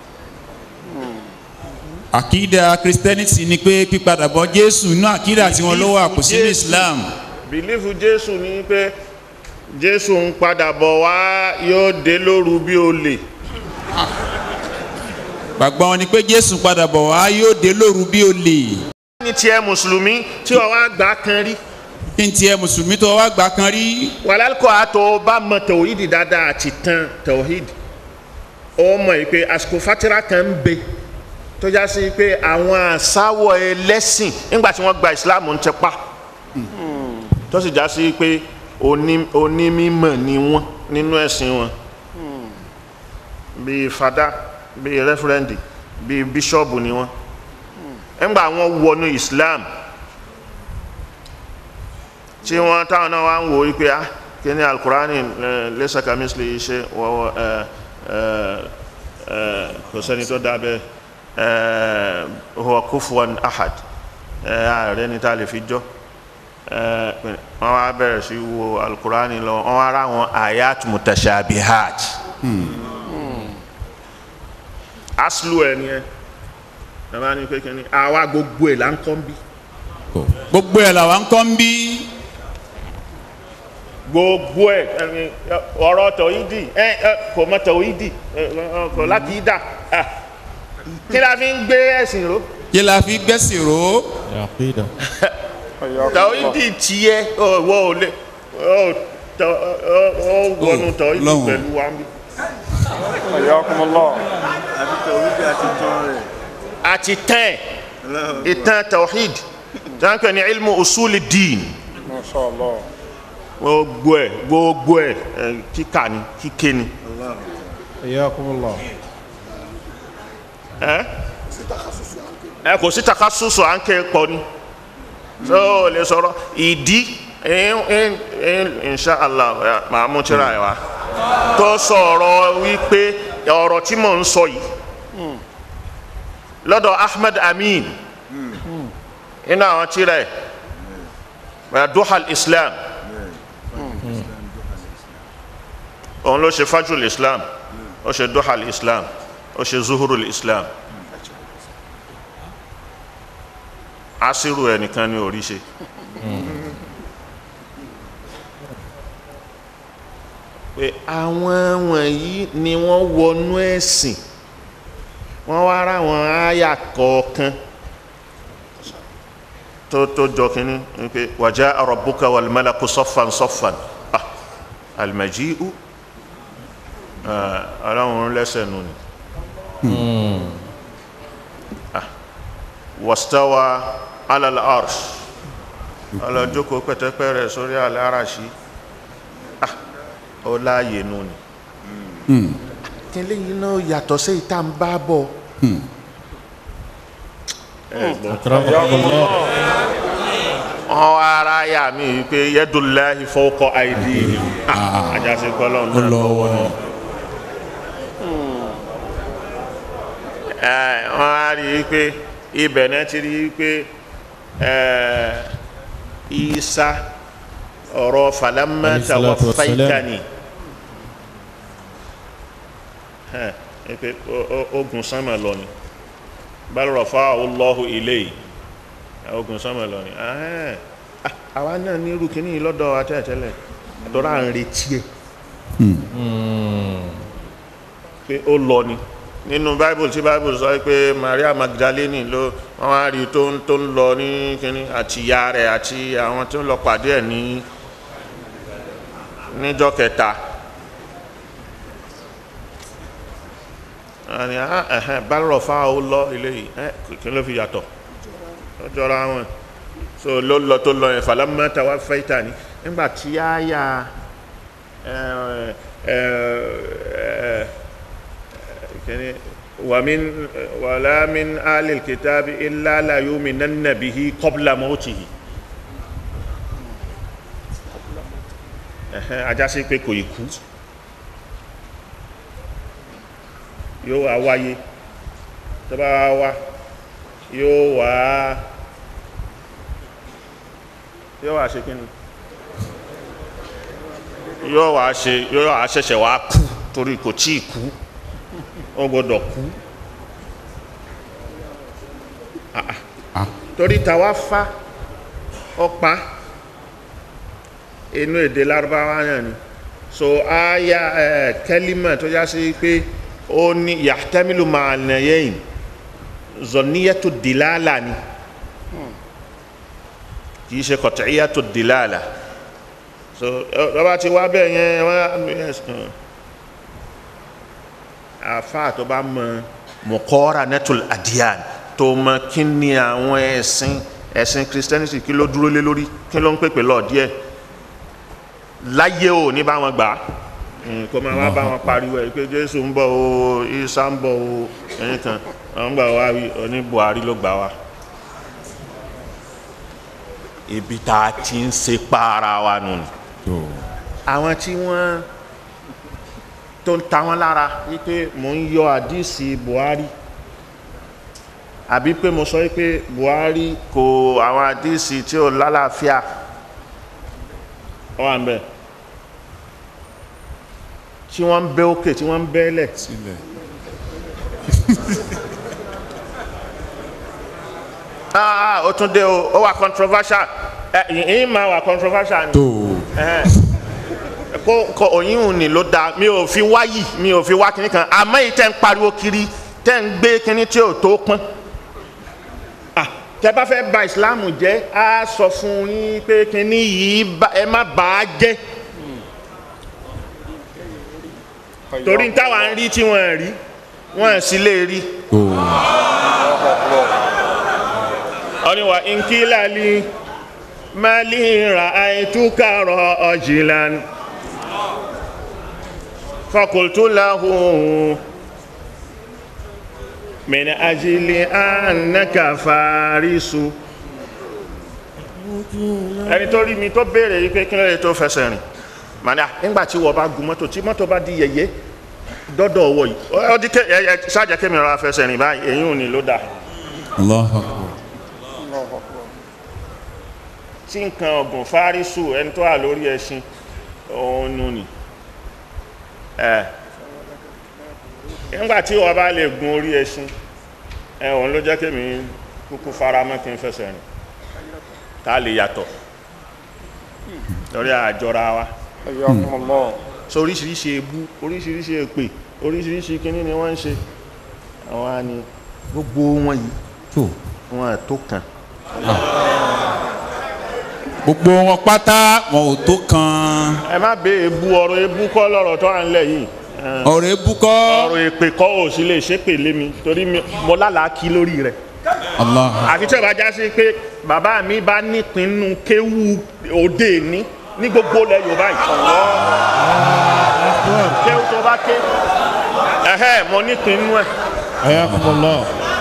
àkídà christianity ni pé pípadàbọ̀ jésù inú àkídà tí wọ́n ló wà kò sínú islam bìlífù jésù ní pé jésù ń padà bọ̀ wá yóò dé lóru bí olè gbàgbọ́ wọn ni pé jésù padà bọ̀ wá yóò dé lóru bí olè ní tiẹ̀ mùsùlùmí tí wọ́n wá gbà kan rí kí n tiẹ̀ mùsùlùmí tó wá gbà kan rí wàlálùkọ́ àtọ̀ bá mọ tòhídì dáadáa àti tán tòhídì ó mọ̀ yìí pé àsìkò fatira kan ń bẹ tó já sí pé àwọn àsáwọ̀ ẹlẹ́sìn nígbà tí wọ́n gba ìsìláàmù ń tẹpa tó sì já sí pé oní- onímímọ̀ ni wọ́n nínú ẹ̀sìn wọn bíi fada bíi rẹ́fúrẹ́ndì bíi bíṣọ́ọ̀bù ni wọ́n nígbà wọn wọnú islam tí wọ́n táwọn náà wá ń wò wípé ah kí ni alukurani lẹ́sà kàmísìlì iṣẹ́ wọ́wọ́ ẹ ẹ ẹ kò sẹ́ni tó dábẹ́ ẹ huwa kufuwan ahad ẹ ààrẹ ní tá a lè fi jọ ẹ wọ́n wá bẹ̀rẹ̀ sí wo alukurani lọ wọ́n wá rá àwọn ayat mutashabihat aslu ẹ ni ẹ bàbá ní pé kí ni àwa gbogbo ẹ̀ là ń kọ́ ń bí. gbogbo ẹ̀ làwọn kọ́ ń bí gbogbo ẹ ẹni, ọ̀rọ̀ tọ̀hídì ẹ ẹ kò mọ tọ̀hídì ẹ, ẹ, kò láti dà kí la fi ń gbé ẹ̀sìn ró kí la fi gbẹ́sìn ró عقيدة tàwídì tiẹ̀ ọ̀wọ́ ò lè ọ̀ tọ- ọ̀- ọ̀ wọnú tàwídì lọ́hùn. pẹ̀lú wa mi. حياكم الله àti tán ẹ̀ ìtàn tawhid jáǹkẹ́ ní ilmu usuli dín ما شاء الله gbogbo ẹ̀ gbogbo ẹ̀ ẹ̀, kíkà ni kíké ni. حياكم الله ẹ ẹ kò sí takasusu à ń kẹ́ pọ̀ ni so o lè sọ̀rọ̀ ìdí in- in- in- inshallah ẹ, màá mú tíra ẹ wá tó sọ̀rọ̀ wípé ọ̀rọ̀ tí mò ń sọ yìí lọ́dọ̀ Ahmed Amin inú àwọn tíra ẹ ẹ, duhal Islam òun ló ṣe fajul Islam ó ṣe duhal Islam ó ṣe zuhurul Islam asiru ẹnìkan ni orí ṣe pé àwọn wọ̀nyí ni wọ́n wọnú ẹ̀sìn wọ́n wá ra àwọn àyà kọ̀ọ̀kan tó tó jọ kínní pé wàjá rabbuka wal malaku saffan saffan ah al-maji'u ah, ọlọ́run lẹ́sẹ̀ nù ni ah wastawa ala al-arsh ọlọ́jókòó pẹ̀tẹ́pẹ́ rẹ̀ sórí al-arashi ah ó láàyè nù ni kí lẹ́yìn náà yàtọ̀ sí ìta ń bá bọ̀ أكرمكم الله wọn wá ara yà mí wípé yadullahi fawqa aydihim ah ajásí gbọ́lọ́ náà lọ́wọ́ ni ẹ wọn á rí i pé ibẹ̀ náà ti rí i pé ẹ Isa ọ̀rọ̀ falamma Alayhi salatu wassalam. tawaffaytani ẹ ẹ pé o- o- ogun sánmà lọ ni bal rafa'ahu Allahu ilayhi ogun sánmà lọ ni ahẹ́n. Ah, àwa náà ní irú kìíní yìí lọ́dọ̀ wa tẹ́lẹ̀tẹ́lẹ̀ àtọ́rọ̀ à ń retí ẹ̀ pé ó lọ ni nínú bible tí bible sọ pé Maria Magdalene ló wọn wá rí i tó ń tó ń lọ ní kínní àti ìyá rẹ̀ àti àwọn tó ń lọ pàdé ẹ̀ ní níjọ́ kẹta àní ah ẹ̀hẹ́n bálọ̀ fáwọn ó lọ ilé yìí ẹ̀ kí ló fi yàtọ̀ ó jọra wọn so ló lọ tó lọ yẹn falamma tawaffaytani nígbà tí a yà ẹ ẹ ẹ kini wa min wala min alil kitabi illa la yu'minanna bihi qabla mawtihi ẹhẹn ajásí pé kò ì kú yóò wá wáyé tó bá wá wá yóò wá yóò wá ṣe kíni yóò wá ṣe yóò wá ṣẹ̀ṣẹ̀ wá kú torí kò tí ì kú ó gbọ́dọ̀ kú Ah, ah. torí tàwa fa ọpa inú èdè lárúbáwá náà ni so aya ẹ kẹlímà tó já sí pé ó ní yahtamilu ma'anayayn zọníyàtò dìlálà ni kìí ṣe qat'iyatu dìlálà so ọba ti wá bẹ́ẹ̀ yẹn wọ́n àfa tó bá mọ muqaranatul adiyan tó mọ kí ni àwọn ẹ̀sìn ẹ̀sìn christianity kí ló dúró lé lórí kí ló ń pèpè lọ díẹ̀ láyé ò ní bá wọn gbà á kó máa wá bá wọn pariwo ẹ pé jésù ń bọ̀ o isa ń bọ̀ o ẹ̀yìn kan àwọn gbà wá wí oní buhari ló gbà wá ibi tá a ti ń ṣe para wa nù ni àwọn tí wọ́n tó ń ta wọ́n lára wípé mò ń yọ àdísì buhari àbí pé mo sọ wípé buhari kò àwọn àdísì tí ò lálàáfíà wà ń bẹ̀ tí wọ́n ń bẹ́ òkè tí wọ́n ń bẹ́lẹ̀ sílẹ̀ ah ó tún dé o ó wà controversial ẹ ìyín máa wà controversial ni tó Ẹhẹ́n. kó kó òyìnbó ni ló da mi ò fi wáyì mi ò fi wá kíní kan àmọ́ yìí tẹ́ ń pariwo kiri tẹ́ ń gbé kínní tí ò tó pọ́n Ah, tẹ́ bá fẹ́ ba ìsìláàmù jẹ́ á sọ fún yín pé kínní yìí bá- ẹ má bà á jẹ́ torí táwa ń rí tí wọ́n rí wọ́n sì lè rí. ọ̀nìwà nkílàlì mali ra àìtúkàrọ̀ ọ̀jìlan fakultulahu min ajili annaka farisu ẹni tó rí mi tó béèrè yìí pé kí ló lè tó fẹsẹ̀ rìn màdà nígbà tí wọ́n bá gun mọ́tò tí mọ́tò bá di yẹ̀yẹ́ dọ́dọ̀ ọwọ́ yìí ó di ké ẹ ẹ ṣáàjà kémi rọra fẹsẹ̀ rìn báyìí èyí ò ní ló dáa. Allahu tí nǹkan ọ̀gùn fárísù ẹni tó wà lórí ẹṣin òun nù ní ẹ nígbà tí wọ́n bá lè gun orí ẹṣin ẹ òun ló jẹ́ kémi kúkú fara mọ́ kí n fẹsẹ̀ rìn tá a lè yàtọ̀ lórí àjọra wa Hayyakumullah. so oríṣiríṣi ebú oríṣiríṣi èpè oríṣiríṣi kíní ni wọ́n ń ṣe àwọn á ní gbogbo wọn yìí tó wọn à tó kan gbogbo wọn pátá wọn ò tó kan ẹ má bẹ ebú ọ̀rọ̀ ebú kọ́ lọ́rọ̀ tó à ń lẹ̀ yìí ẹ. ọ̀rọ̀ ebúkọ́ ọ̀rọ̀ èpè kọ́ ò sí lè ṣépè lé mi torí mi- mo lálàá kí lórí rẹ̀ Allah àfi tí ó bá já sí pé bàbá mi bá nípinnu kéwú òde ní ní gbogbo ilẹ̀ Yorùbá yìí kéwú tó bá ké ẹ̀hẹ́ mo nípinnu ẹ̀ Ayakumullah.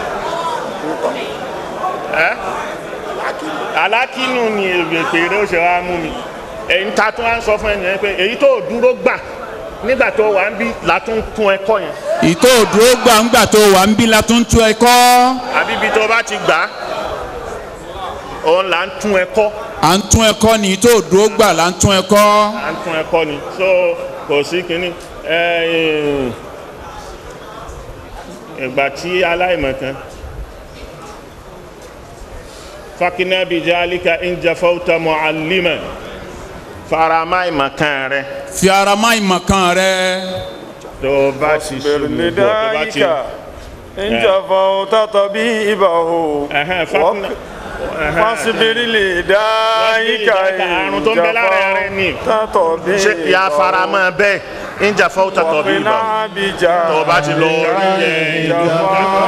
ẹ́ alákínú ni èpè rẹ̀ ó ṣe wá mú mi èyí ta tún wá ń sọ fún ẹnìyẹn pé èyí tó dúró gbà nígbà tó wà ń bí látún tún ẹ̀kọ́ yẹn ìtò òdúró gbàǹgbà tó wà ń bí la tún tú ẹ kọ́ àbí ibi tó bá ti gbà á òun là ń tún ẹ̀kọ́. à ń tún ẹ kọ́ ni ìtò òdúró gbà là ń tún ẹ kọ́ à ń tún ẹ̀kọ́ ni so kò sí kínní ẹ, ẹ, ìgbà tí aláìmọ̀kan fakina bija alika injafauta mu'allima farama ìmọ̀kan rẹ fi ara má ìmọ̀kan rẹ tó o bá ti Bẹ̀rù lè ṣubú tó o bá ti dáyíká. Ìjàfà òtátọ̀ bí ìbàhò. Ẹ̀hẹ́n, fakina ẹ̀hẹ́n, Fásibiri lè dáyíká. àrùn tó ń bẹ lára rẹ ni Tátọ̀ bí ṣe ya faramọ́ bẹ́ẹ̀ injafauta tọ̀ bí ìbá tó o bá ti lọ rí ẹ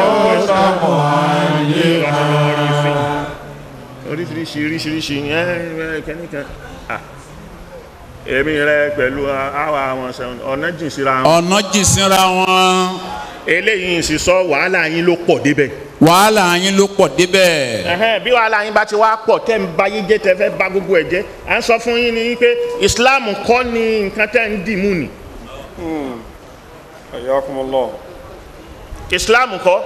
oríṣiríṣi oríṣiríṣi ẹ kẹ́nìkan ah, èmi rẹ pẹ̀lú àwa àwọn sẹ́wọ̀n ọ̀nà jìn síra wọn ọ̀nà jìn síra wọn eléyìí sì sọ wàhálà yín ló pọ̀ débẹ̀ wàhálà yín ló pọ̀ débẹ̀ Ẹhẹ́n, bí wàhálà yín bá ti wá pọ̀ tẹ́ ń ba yín jẹ́ tẹ́ fẹ́ ba gbogbo ẹ̀ jẹ́ à ń sọ fún yín ni pé Islam kọ́ ni nǹkan tẹ́ ń dì mú ni Hayyakumullah. Islam kọ́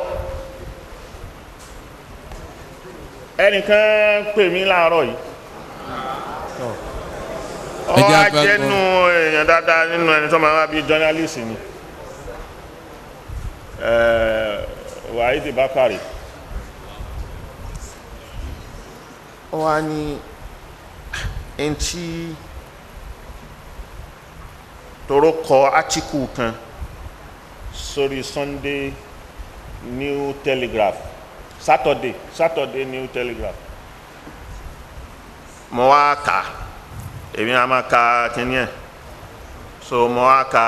ẹnìkan pè mí láàárọ̀ yìí ọ Ẹ jẹ́ á àgbà jẹ́nu èèyàn dáadáa nínú ẹni tó máa wá bí journalist ni Eh, Wahidi Bakari ó wá ní ẹni tí toro kọ átíkù kan sórí Sunday New Telegraph Saturday Saturday New Telegraph mo wá kà á èmi a máa ka kíní ẹ̀ so mo wá ka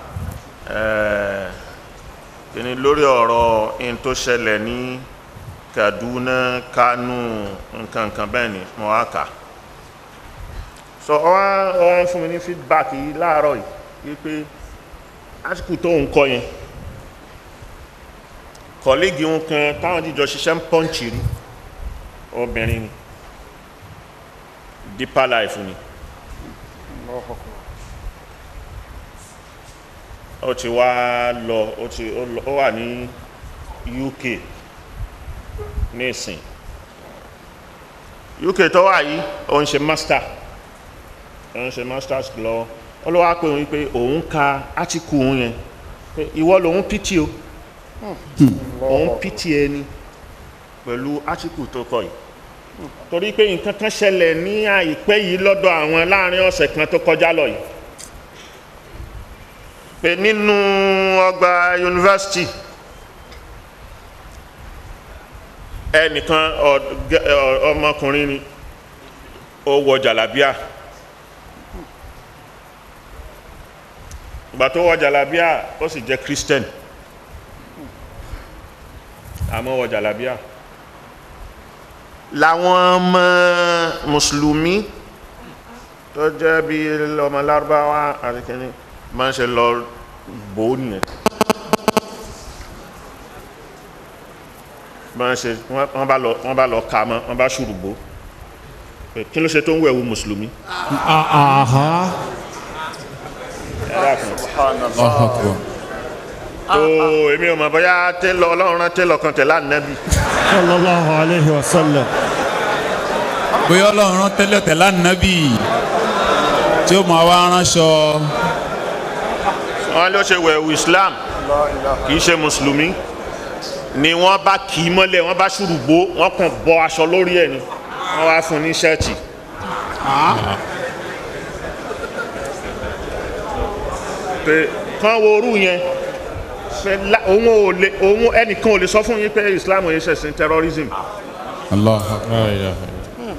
ẹ̀ kíní lórí ọ̀rọ̀ in tó ṣẹlẹ̀ ní Kaduna Kano nǹkan nǹkan bẹ́ẹ̀ ni mo wá kà á so ọ wá ọ wá fún mi ní feedback yìí láàárọ̀ yìí wípé àsìkò tó ń kọ yẹn kọ̀lígì ń kan táwọn jíjọ ṣiṣẹ́ ń pọ́ǹchì rí obìnrin ni deeper life ni ó ti wá lọ ó ti ó lọ- ó wà ní UK nísìn UK tó wà yìí ó ń ṣe master ó ń ṣe masters lọ ó ló wá pé òun pé òun ka átíkù òun yẹn pé ìwọ lòun pìtì o òun pìtì ẹni pẹ̀lú átíkù tó kọ yìí torí pé nǹkan kan ṣẹlẹ̀ ní àìpẹ́ yìí lọ́dọ̀ àwọn láàrin ọ̀sẹ̀ kan tó kọjá lọ yìí pé nínú ọgbà yunifásitì ẹnìkan ọ- gẹ- ọ- ọmọkùnrin ni ó wọ jàlábíà ìgbà tó wọ jàlábíà ó sì jẹ́ christian àmọ́ wọ jàlábíà làwọn ọmọ mùsùlùmí tó jẹ́ bí ọmọ lárúbáwá àti kìíní máa ń ṣe lọ bò ó nìyẹn máa ń ṣe wọ́n wọ́n bá lọ wọ́n bá lọ ka mọ́ wọ́n bá ṣùrùgbó pé kí ló ṣe tó ń wẹ̀wù mùsùlùmí Aha. ẹ dákun Allahu Akbar. tó èmi ò mọ̀ bóyá télọ̀ ọlọ́run rán télọ̀ kan tẹ̀lé ànábì Sallallahu alayhi wa sallam. bóyá ọlọ́run rán tẹ́lẹ̀ tẹ́lẹ̀ ànábì tí ó máa wá ránṣọ wọ́n ló ṣe wẹ̀wù islam kì í ṣe mùsùlùmí ni wọ́n bá kì í mọ́lẹ̀ wọ́n bá ṣùrùgbó wọ́n kàn bọ́ aṣọ lórí ẹ̀ ni wọ́n wá fún un ní ṣẹ́ẹ̀tì pé kán wo orú yẹn pé lá- òun ò lè òun ẹnìkan ò lè sọ fún yín pé islam ò yẹ ṣẹ̀sìn terrorism Allahu Akbar. La ilaha illallah.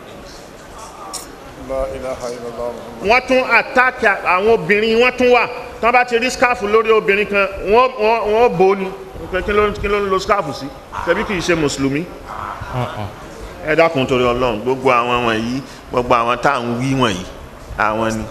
La ilaha illallah. wọ́n tún àtàkì àwọn obìnrin wọ́n tún wà tí wọ́n bá ti rí skáàfù lórí obìnrin kan wọ́n wọ́n wọ́n bò ó ni pé kí ló kí ló ń lo skáàfù sí tẹ̀bí kì í ṣe mùsùlùmí Ah, ah. ẹ dákun torí ọlọ́run gbogbo àwọn wọ̀nyí gbogbo àwọn tá à ń wí wọ̀nyí àwọn ni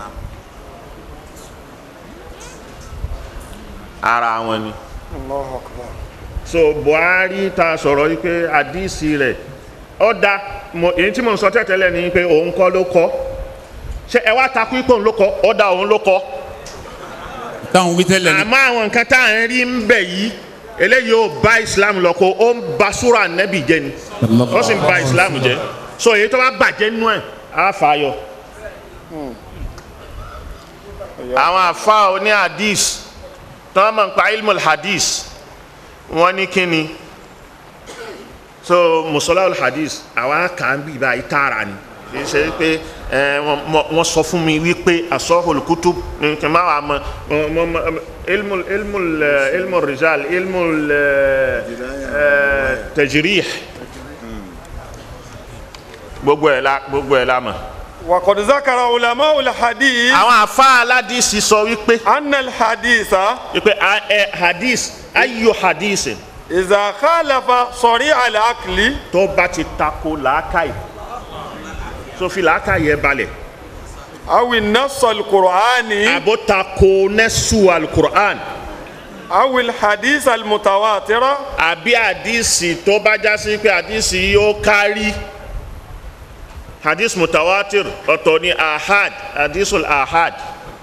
ara wọn ni Allahu akbar. so buhari ta sọ̀rọ̀ yìí pé àdìsí rẹ̀ ó da mo- èyí tí mo ń sọ tẹ́tẹ́lẹ̀ ni pé òun kọ́ ló kọ́ ṣé ẹ wá takú ipò òun ló kọ́ ó da òun ló kọ́ táwọn wí tẹ́lẹ̀ ni àmọ́ àwọn nǹkan tá à ń rí ń bẹ̀ yìí eléyìí ò bá islam lọ kó ó ń ba súra nẹ́bì jẹ́ ni ó sì ń ba islam jẹ́ so èyí tó bá bàjẹ́ nínú ẹ̀ á fà á yọ. àwọn àfa oní hadith tó wọ́n mọ̀ nípa ilmul hadith wọ́n ní kí ni so musola hadith àwa kà ń bì báyìí tààrà ni kì í ṣe pé ẹ, wọ́n- wọ́n wọ́n sọ fún mi wípé asọ́hùn kutub ní kí n má wàá mọ mọ- mọ- mọ- ilmul ilmul eh, ilmul rijal ilmul eh, eh, tajrih gbogbo ẹ̀ la gbogbo ẹ̀ la mọ̀. وقد ذكر علماء الحديث àwọn àfa aládìsí sọ wípé أن الحديث wípé a- ẹ, hadith ayo hadith إذا خالف صريع العقل tó bá ti tako làákàyè tó fi làákàyè balẹ̀ أو النص القرآني àbó tako nẹ́sù alukur'an أو الحديث المتواتر àbí àdìsí tó bá já sí pé àdìsí yóò kárí hadith mutawatir ọ̀tọ̀ ni ahad hadithul ahad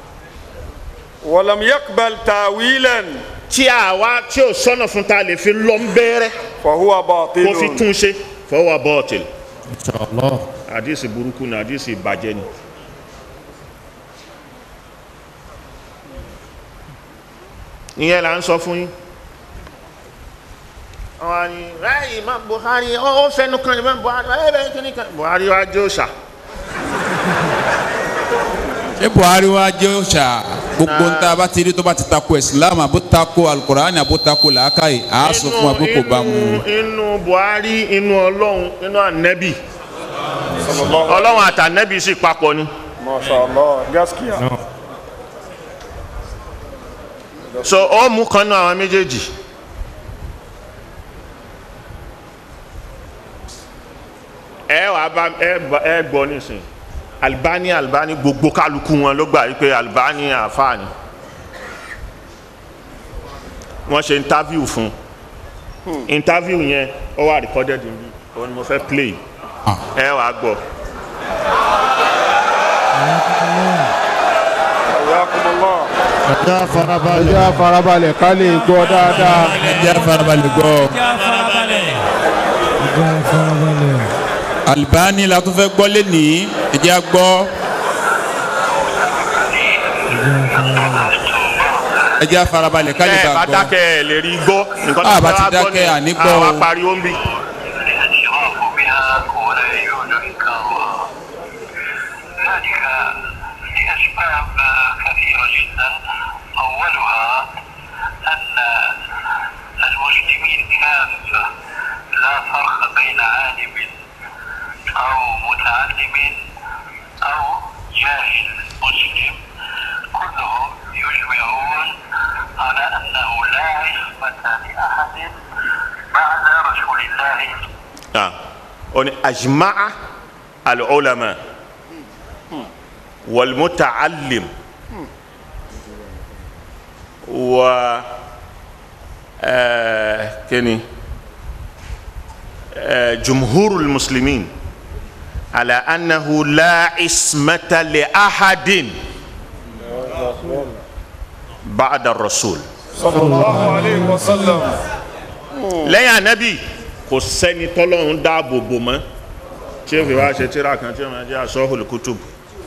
ولم يقبل تاويلا tí àwa tí ò sọ́nà fún ta lè fi lọ́n bẹ́rẹ́ فهو kó fi باطل tún ṣe fọwọ́ bọ́ọ̀tìl Inshallah. hadith burúkú ni hadith ìbàjẹ́ ni. ìyẹn là ń sọ fún yín. àwọn ni ráyè imam buhari ó ó fẹnu kan imam buhari ẹ bẹ kíní kan buhari wá jó ṣá. ṣé buhari wá jẹ́ òòṣà gbogbo ń tá a bá ti rí tó bá ti tako islam àbó tako alukur'an àbó tako làákàyè àá sọ fún wa pé kò bá mu. inú inú buhari inú ọlọ́run inú ànẹ́bì ọlọ́run àtànẹ́bì sì papọ̀ ni. ما شاء الله gaskiya No. so ó mú kan náà àwọn méjèèjì. ẹ wà bá ẹ bá- ẹ gbọ́ nísìn Albani Albani gbogbo kálukú wọn ló gbà wípé Albani àfààní wọ́n ṣe interview fún interview yẹn ó wà recorded níbí òun ni mo fẹ́ play Ah. ẹ wà gbọ́. حياكم الله Ẹja farabalẹ̀. ẹjẹ́ farabalẹ̀ ká lè gbọ́ dáadáa. ẹ jẹ́ farabalẹ̀ gbọ́. Ẹja farabalẹ̀. Albani la tún fẹ́ gbọ́ lénìí ẹ jẹ́ á gbọ́. ẹ jẹ́ á farabalẹ̀ ká lè ẹ bá bá gbọ́. dákẹ́ ẹ lè rí gbọ́ nǹkan Ah, bá fẹ́ ti wá gbọ́ dákẹ́, nìyẹn. àní gbọ́ àwa o. pariwo ń bì. الاشتراك بها ولا يدركها ذلك لأسباب كثيرة جدا أولها أن المسلمين كافة لا فرق بعد رسول الله ah oni ajma'a al-ulama wal muta'allim wa eh, kini eh, jumhurul muslimin ala annahu la ismata li ahadin ba'da ar-rasul sallallahu alayhi wa sallam. lẹ́yìn anabi kò sẹ́ni tọ́lọ́run dáàbò bò mọ́ tí ó fi wá ṣe tíra kan tí ó máa jẹ́ asọ́hùl kutub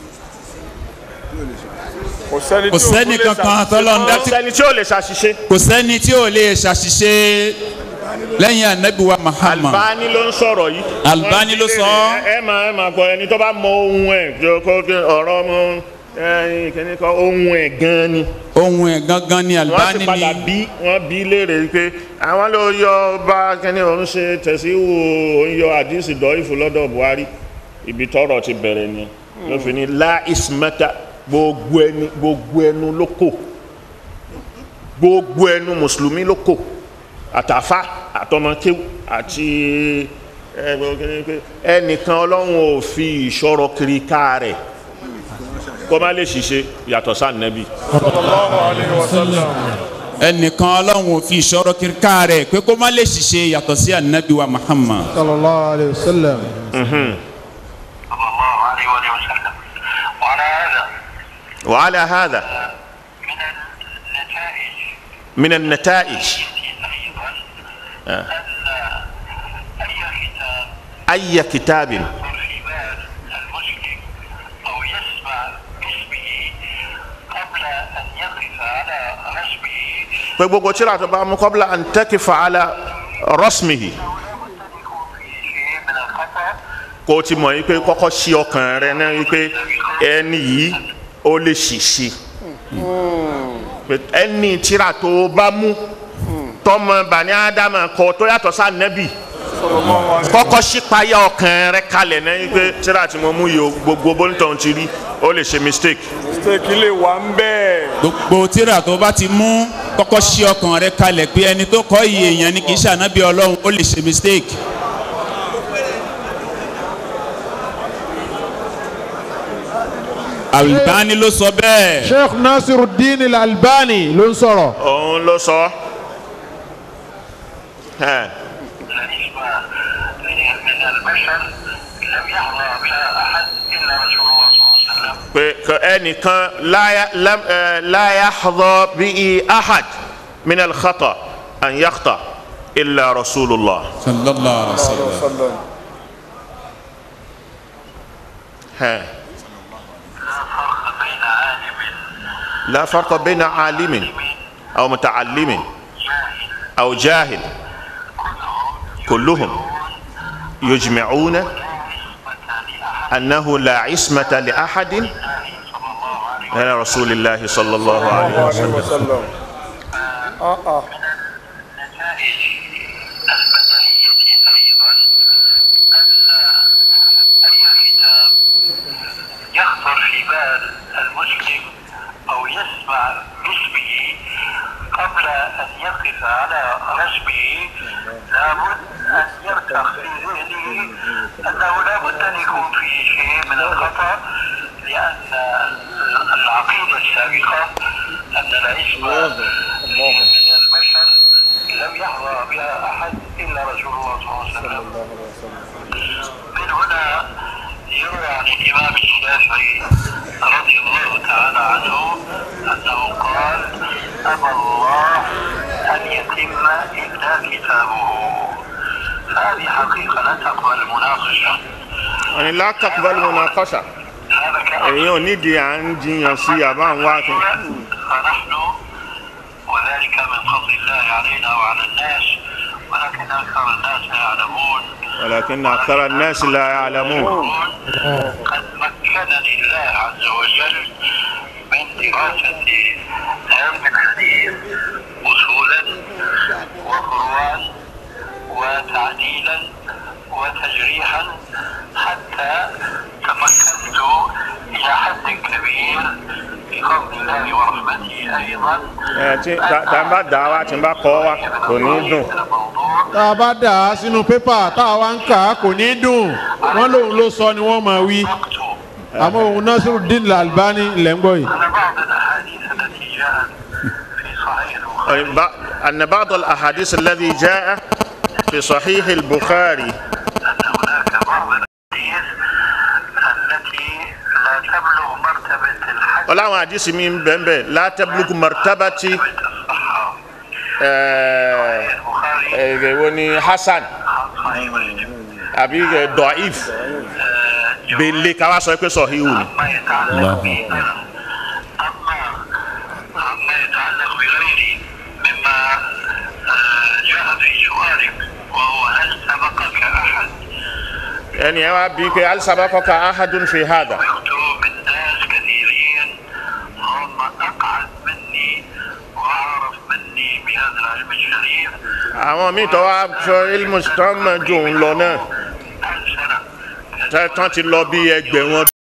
kò sẹ́ni kò sẹ́ni kankan tọ́lọ́ ń dá kò sẹ́ni tí ó lè ṣàṣìṣe kò sẹ́ni tí ò lè ṣàṣìṣe lẹ́yìn anabi wa Muhammad Albani ló ń sọ̀rọ̀ yìí Albani ló sọ ọ́. ẹ máa ẹ máa gbọ́ ẹni tó bá mọ ohun ẹ̀ kí ó kó kí ọ̀rọ̀ ọmọ ẹyin kìíní kan ohun ẹ̀ gan ni ohun ẹ̀ gangan ni wọ́n Albani ti padà ni bí wọ́n bí léèrè pé àwọn ló yọ bá kìíní òun ṣe tẹ̀síwò òun yọ àdìsí dọ́ìfù lọ́dọ̀ Buhari ibi tọ́rọ̀ ti bẹ̀rẹ̀ ni ló fi ní la ismata gbogbo ẹni gbogbo ẹnu ló kò gbogbo ẹnu mùsùlùmí ló kò àtàfà àtọmọkéwù àti ẹ, gbogbo kìíní pé ẹnìkan ọlọ́run ò fi ìṣọ́rọ̀ kiri ká rẹ̀ kó má lè ṣiṣẹ́ yàtọ̀ sáà nẹ́bí. sallallahu alayhi wa sallam. ẹnìkan ọlọ́run ò fi ìṣòro kíríkà rẹ̀ pé kó má lè ṣiṣẹ́ yàtọ̀ sí anabi wa Muhammad sallallahu alayhi wa sallam. صلى الله عليه وآله وسلم وعلى هذا وعلى هذا من النتائج من النتائج أيضا أن أي أي كتاب كتاب يخطر في بال المسلم أو يسمع باسمه قبل أن يقف على رسمه pé gbogbo tíra tó bá mú qabla an takifa ala rasmihi لابد أن يكون فيه شيء من الخطأ kó o ti mọ̀ yìí pé kọ́kọ́ ṣí ọkàn rẹ náà yìí pé ẹni yìí ó lè ṣìṣe pé ẹni tíra tó bá mú tọmọ bani adama kọ tó yàtọ̀ sá nẹ́bì kọ́kọ́ ṣí payá ọkàn rẹ kalẹ̀ náà yìí pé tíra tí mo mú yìí o gbogbo bóńtọ̀ ti rí ó lè ṣe mistake mistake lè wà ń bẹ́ẹ̀. gbogbo tíra tó bá ti mú kọ́kọ́ ṣí ọkàn rẹ̀ kalẹ̀ pé ẹni tó kọ́ iye èèyàn ni kì í ṣe anabi ọlọ́run ó lè ṣe mistake. Albani ló sọ bẹ́ẹ̀. sheikh nasiruddin al-albani ló ń sọ̀rọ̀. òun ló sọ ẹ́ النسبة من البشر لم يحظى بها أحد إلا رسول الله صلى الله عليه وسلم pé kò ẹnìkan láyà lam ẹ láyà xɔdɔ bíi ahad min alxata an yaxta illa rasulillah. sallallahu alaihi wa sallam. hɛn لا فرق بين عالم la farqa bayna alimin aw muta'allimin جاهل aw jahil kulluhum yujmi'una annahu la ismata li ahadin min rasulillahi sallallahu alayhi wa sallam. wa sallam. ah ah. النتائج البديهية أيضا أن أي كتاب يخطر في بال المسلم أو يسمع باسمه قبل أن يقف على رسمه لابد أن يرتخ في ذهنه أنه لابد أن يكون فيه شيء من الخطأ لأن العقيدة السابقة أن العصمة من البشر لم يحظى بها أحد إلا رسول الله صلى الله عليه وسلم من هنا يروى عن الإمام الشافعي رضي الله تعالى عنه أنه قال أبى الله أن يتم إلا كتابه هذه حقيقة لا تقبل المناقشة wọ́n ní la taqbal munaqasha هذا كأمر èyí ò nídìí à ń jiyàn sí àbá ń wá kí. فنحن وذلك من فضل الله علينا وعلى الناس ولكن أكثر الناس لا يعلمون ولكن أكثر الناس لا يعلمون قد مكنني الله عز وجل من دراسة علم الحديث أصولا وفروعا وتعديلا وتجريحا حتى تمكنت إلى حد كبير في قول الله ورحمته أيضا ẹ tí tá- tá a bá dà á wá tí n bá kọ́ wa kò ní í dùn. الموضوع tá a bá dà á sínú pépà tá a wá ń kà á kò ní í dùn wọ́n lóun ló sọ ni wọ́n máa wí مكتوب àmọ́ òun Nasiruddin Al-Albani ilẹ̀ ń gbọ́ yìí. أن بعض الأحاديث التي جاءت في صحيح البخاري ب- أن بعض الأحاديث الذي جاء في صحيح البخاري أن هناك بعض الأحاديث التي لا تبلغ مرتبة الحج ọláwọn àdìsí mi ń bẹ̀ ń bẹ̀ látẹ́bùlùkù martabati الصحة ẹ̀ البخاري ẹ̀ wo ni hasan صحيح مسلم àbí ẹ̀ dọ̀if bèlè káwá sọ pé sọ̀híhù ni. ما يتعلق به أما ما يتعلق بغيره مما آه، جاء في سؤالك وهو هل سبقك أحد ẹni ẹ wá bí pé alisabakọka ahadun fi hada يكتب من ناس كثيرين هم أقعد مني وأعرف مني بهذا العلم الشريف àwọn míì tó wá sọ ilmu tó ń mọ ju òun lọ náà ألف سنة tẹ́ tán ti lọ bí ẹgbẹ̀rún ọdún.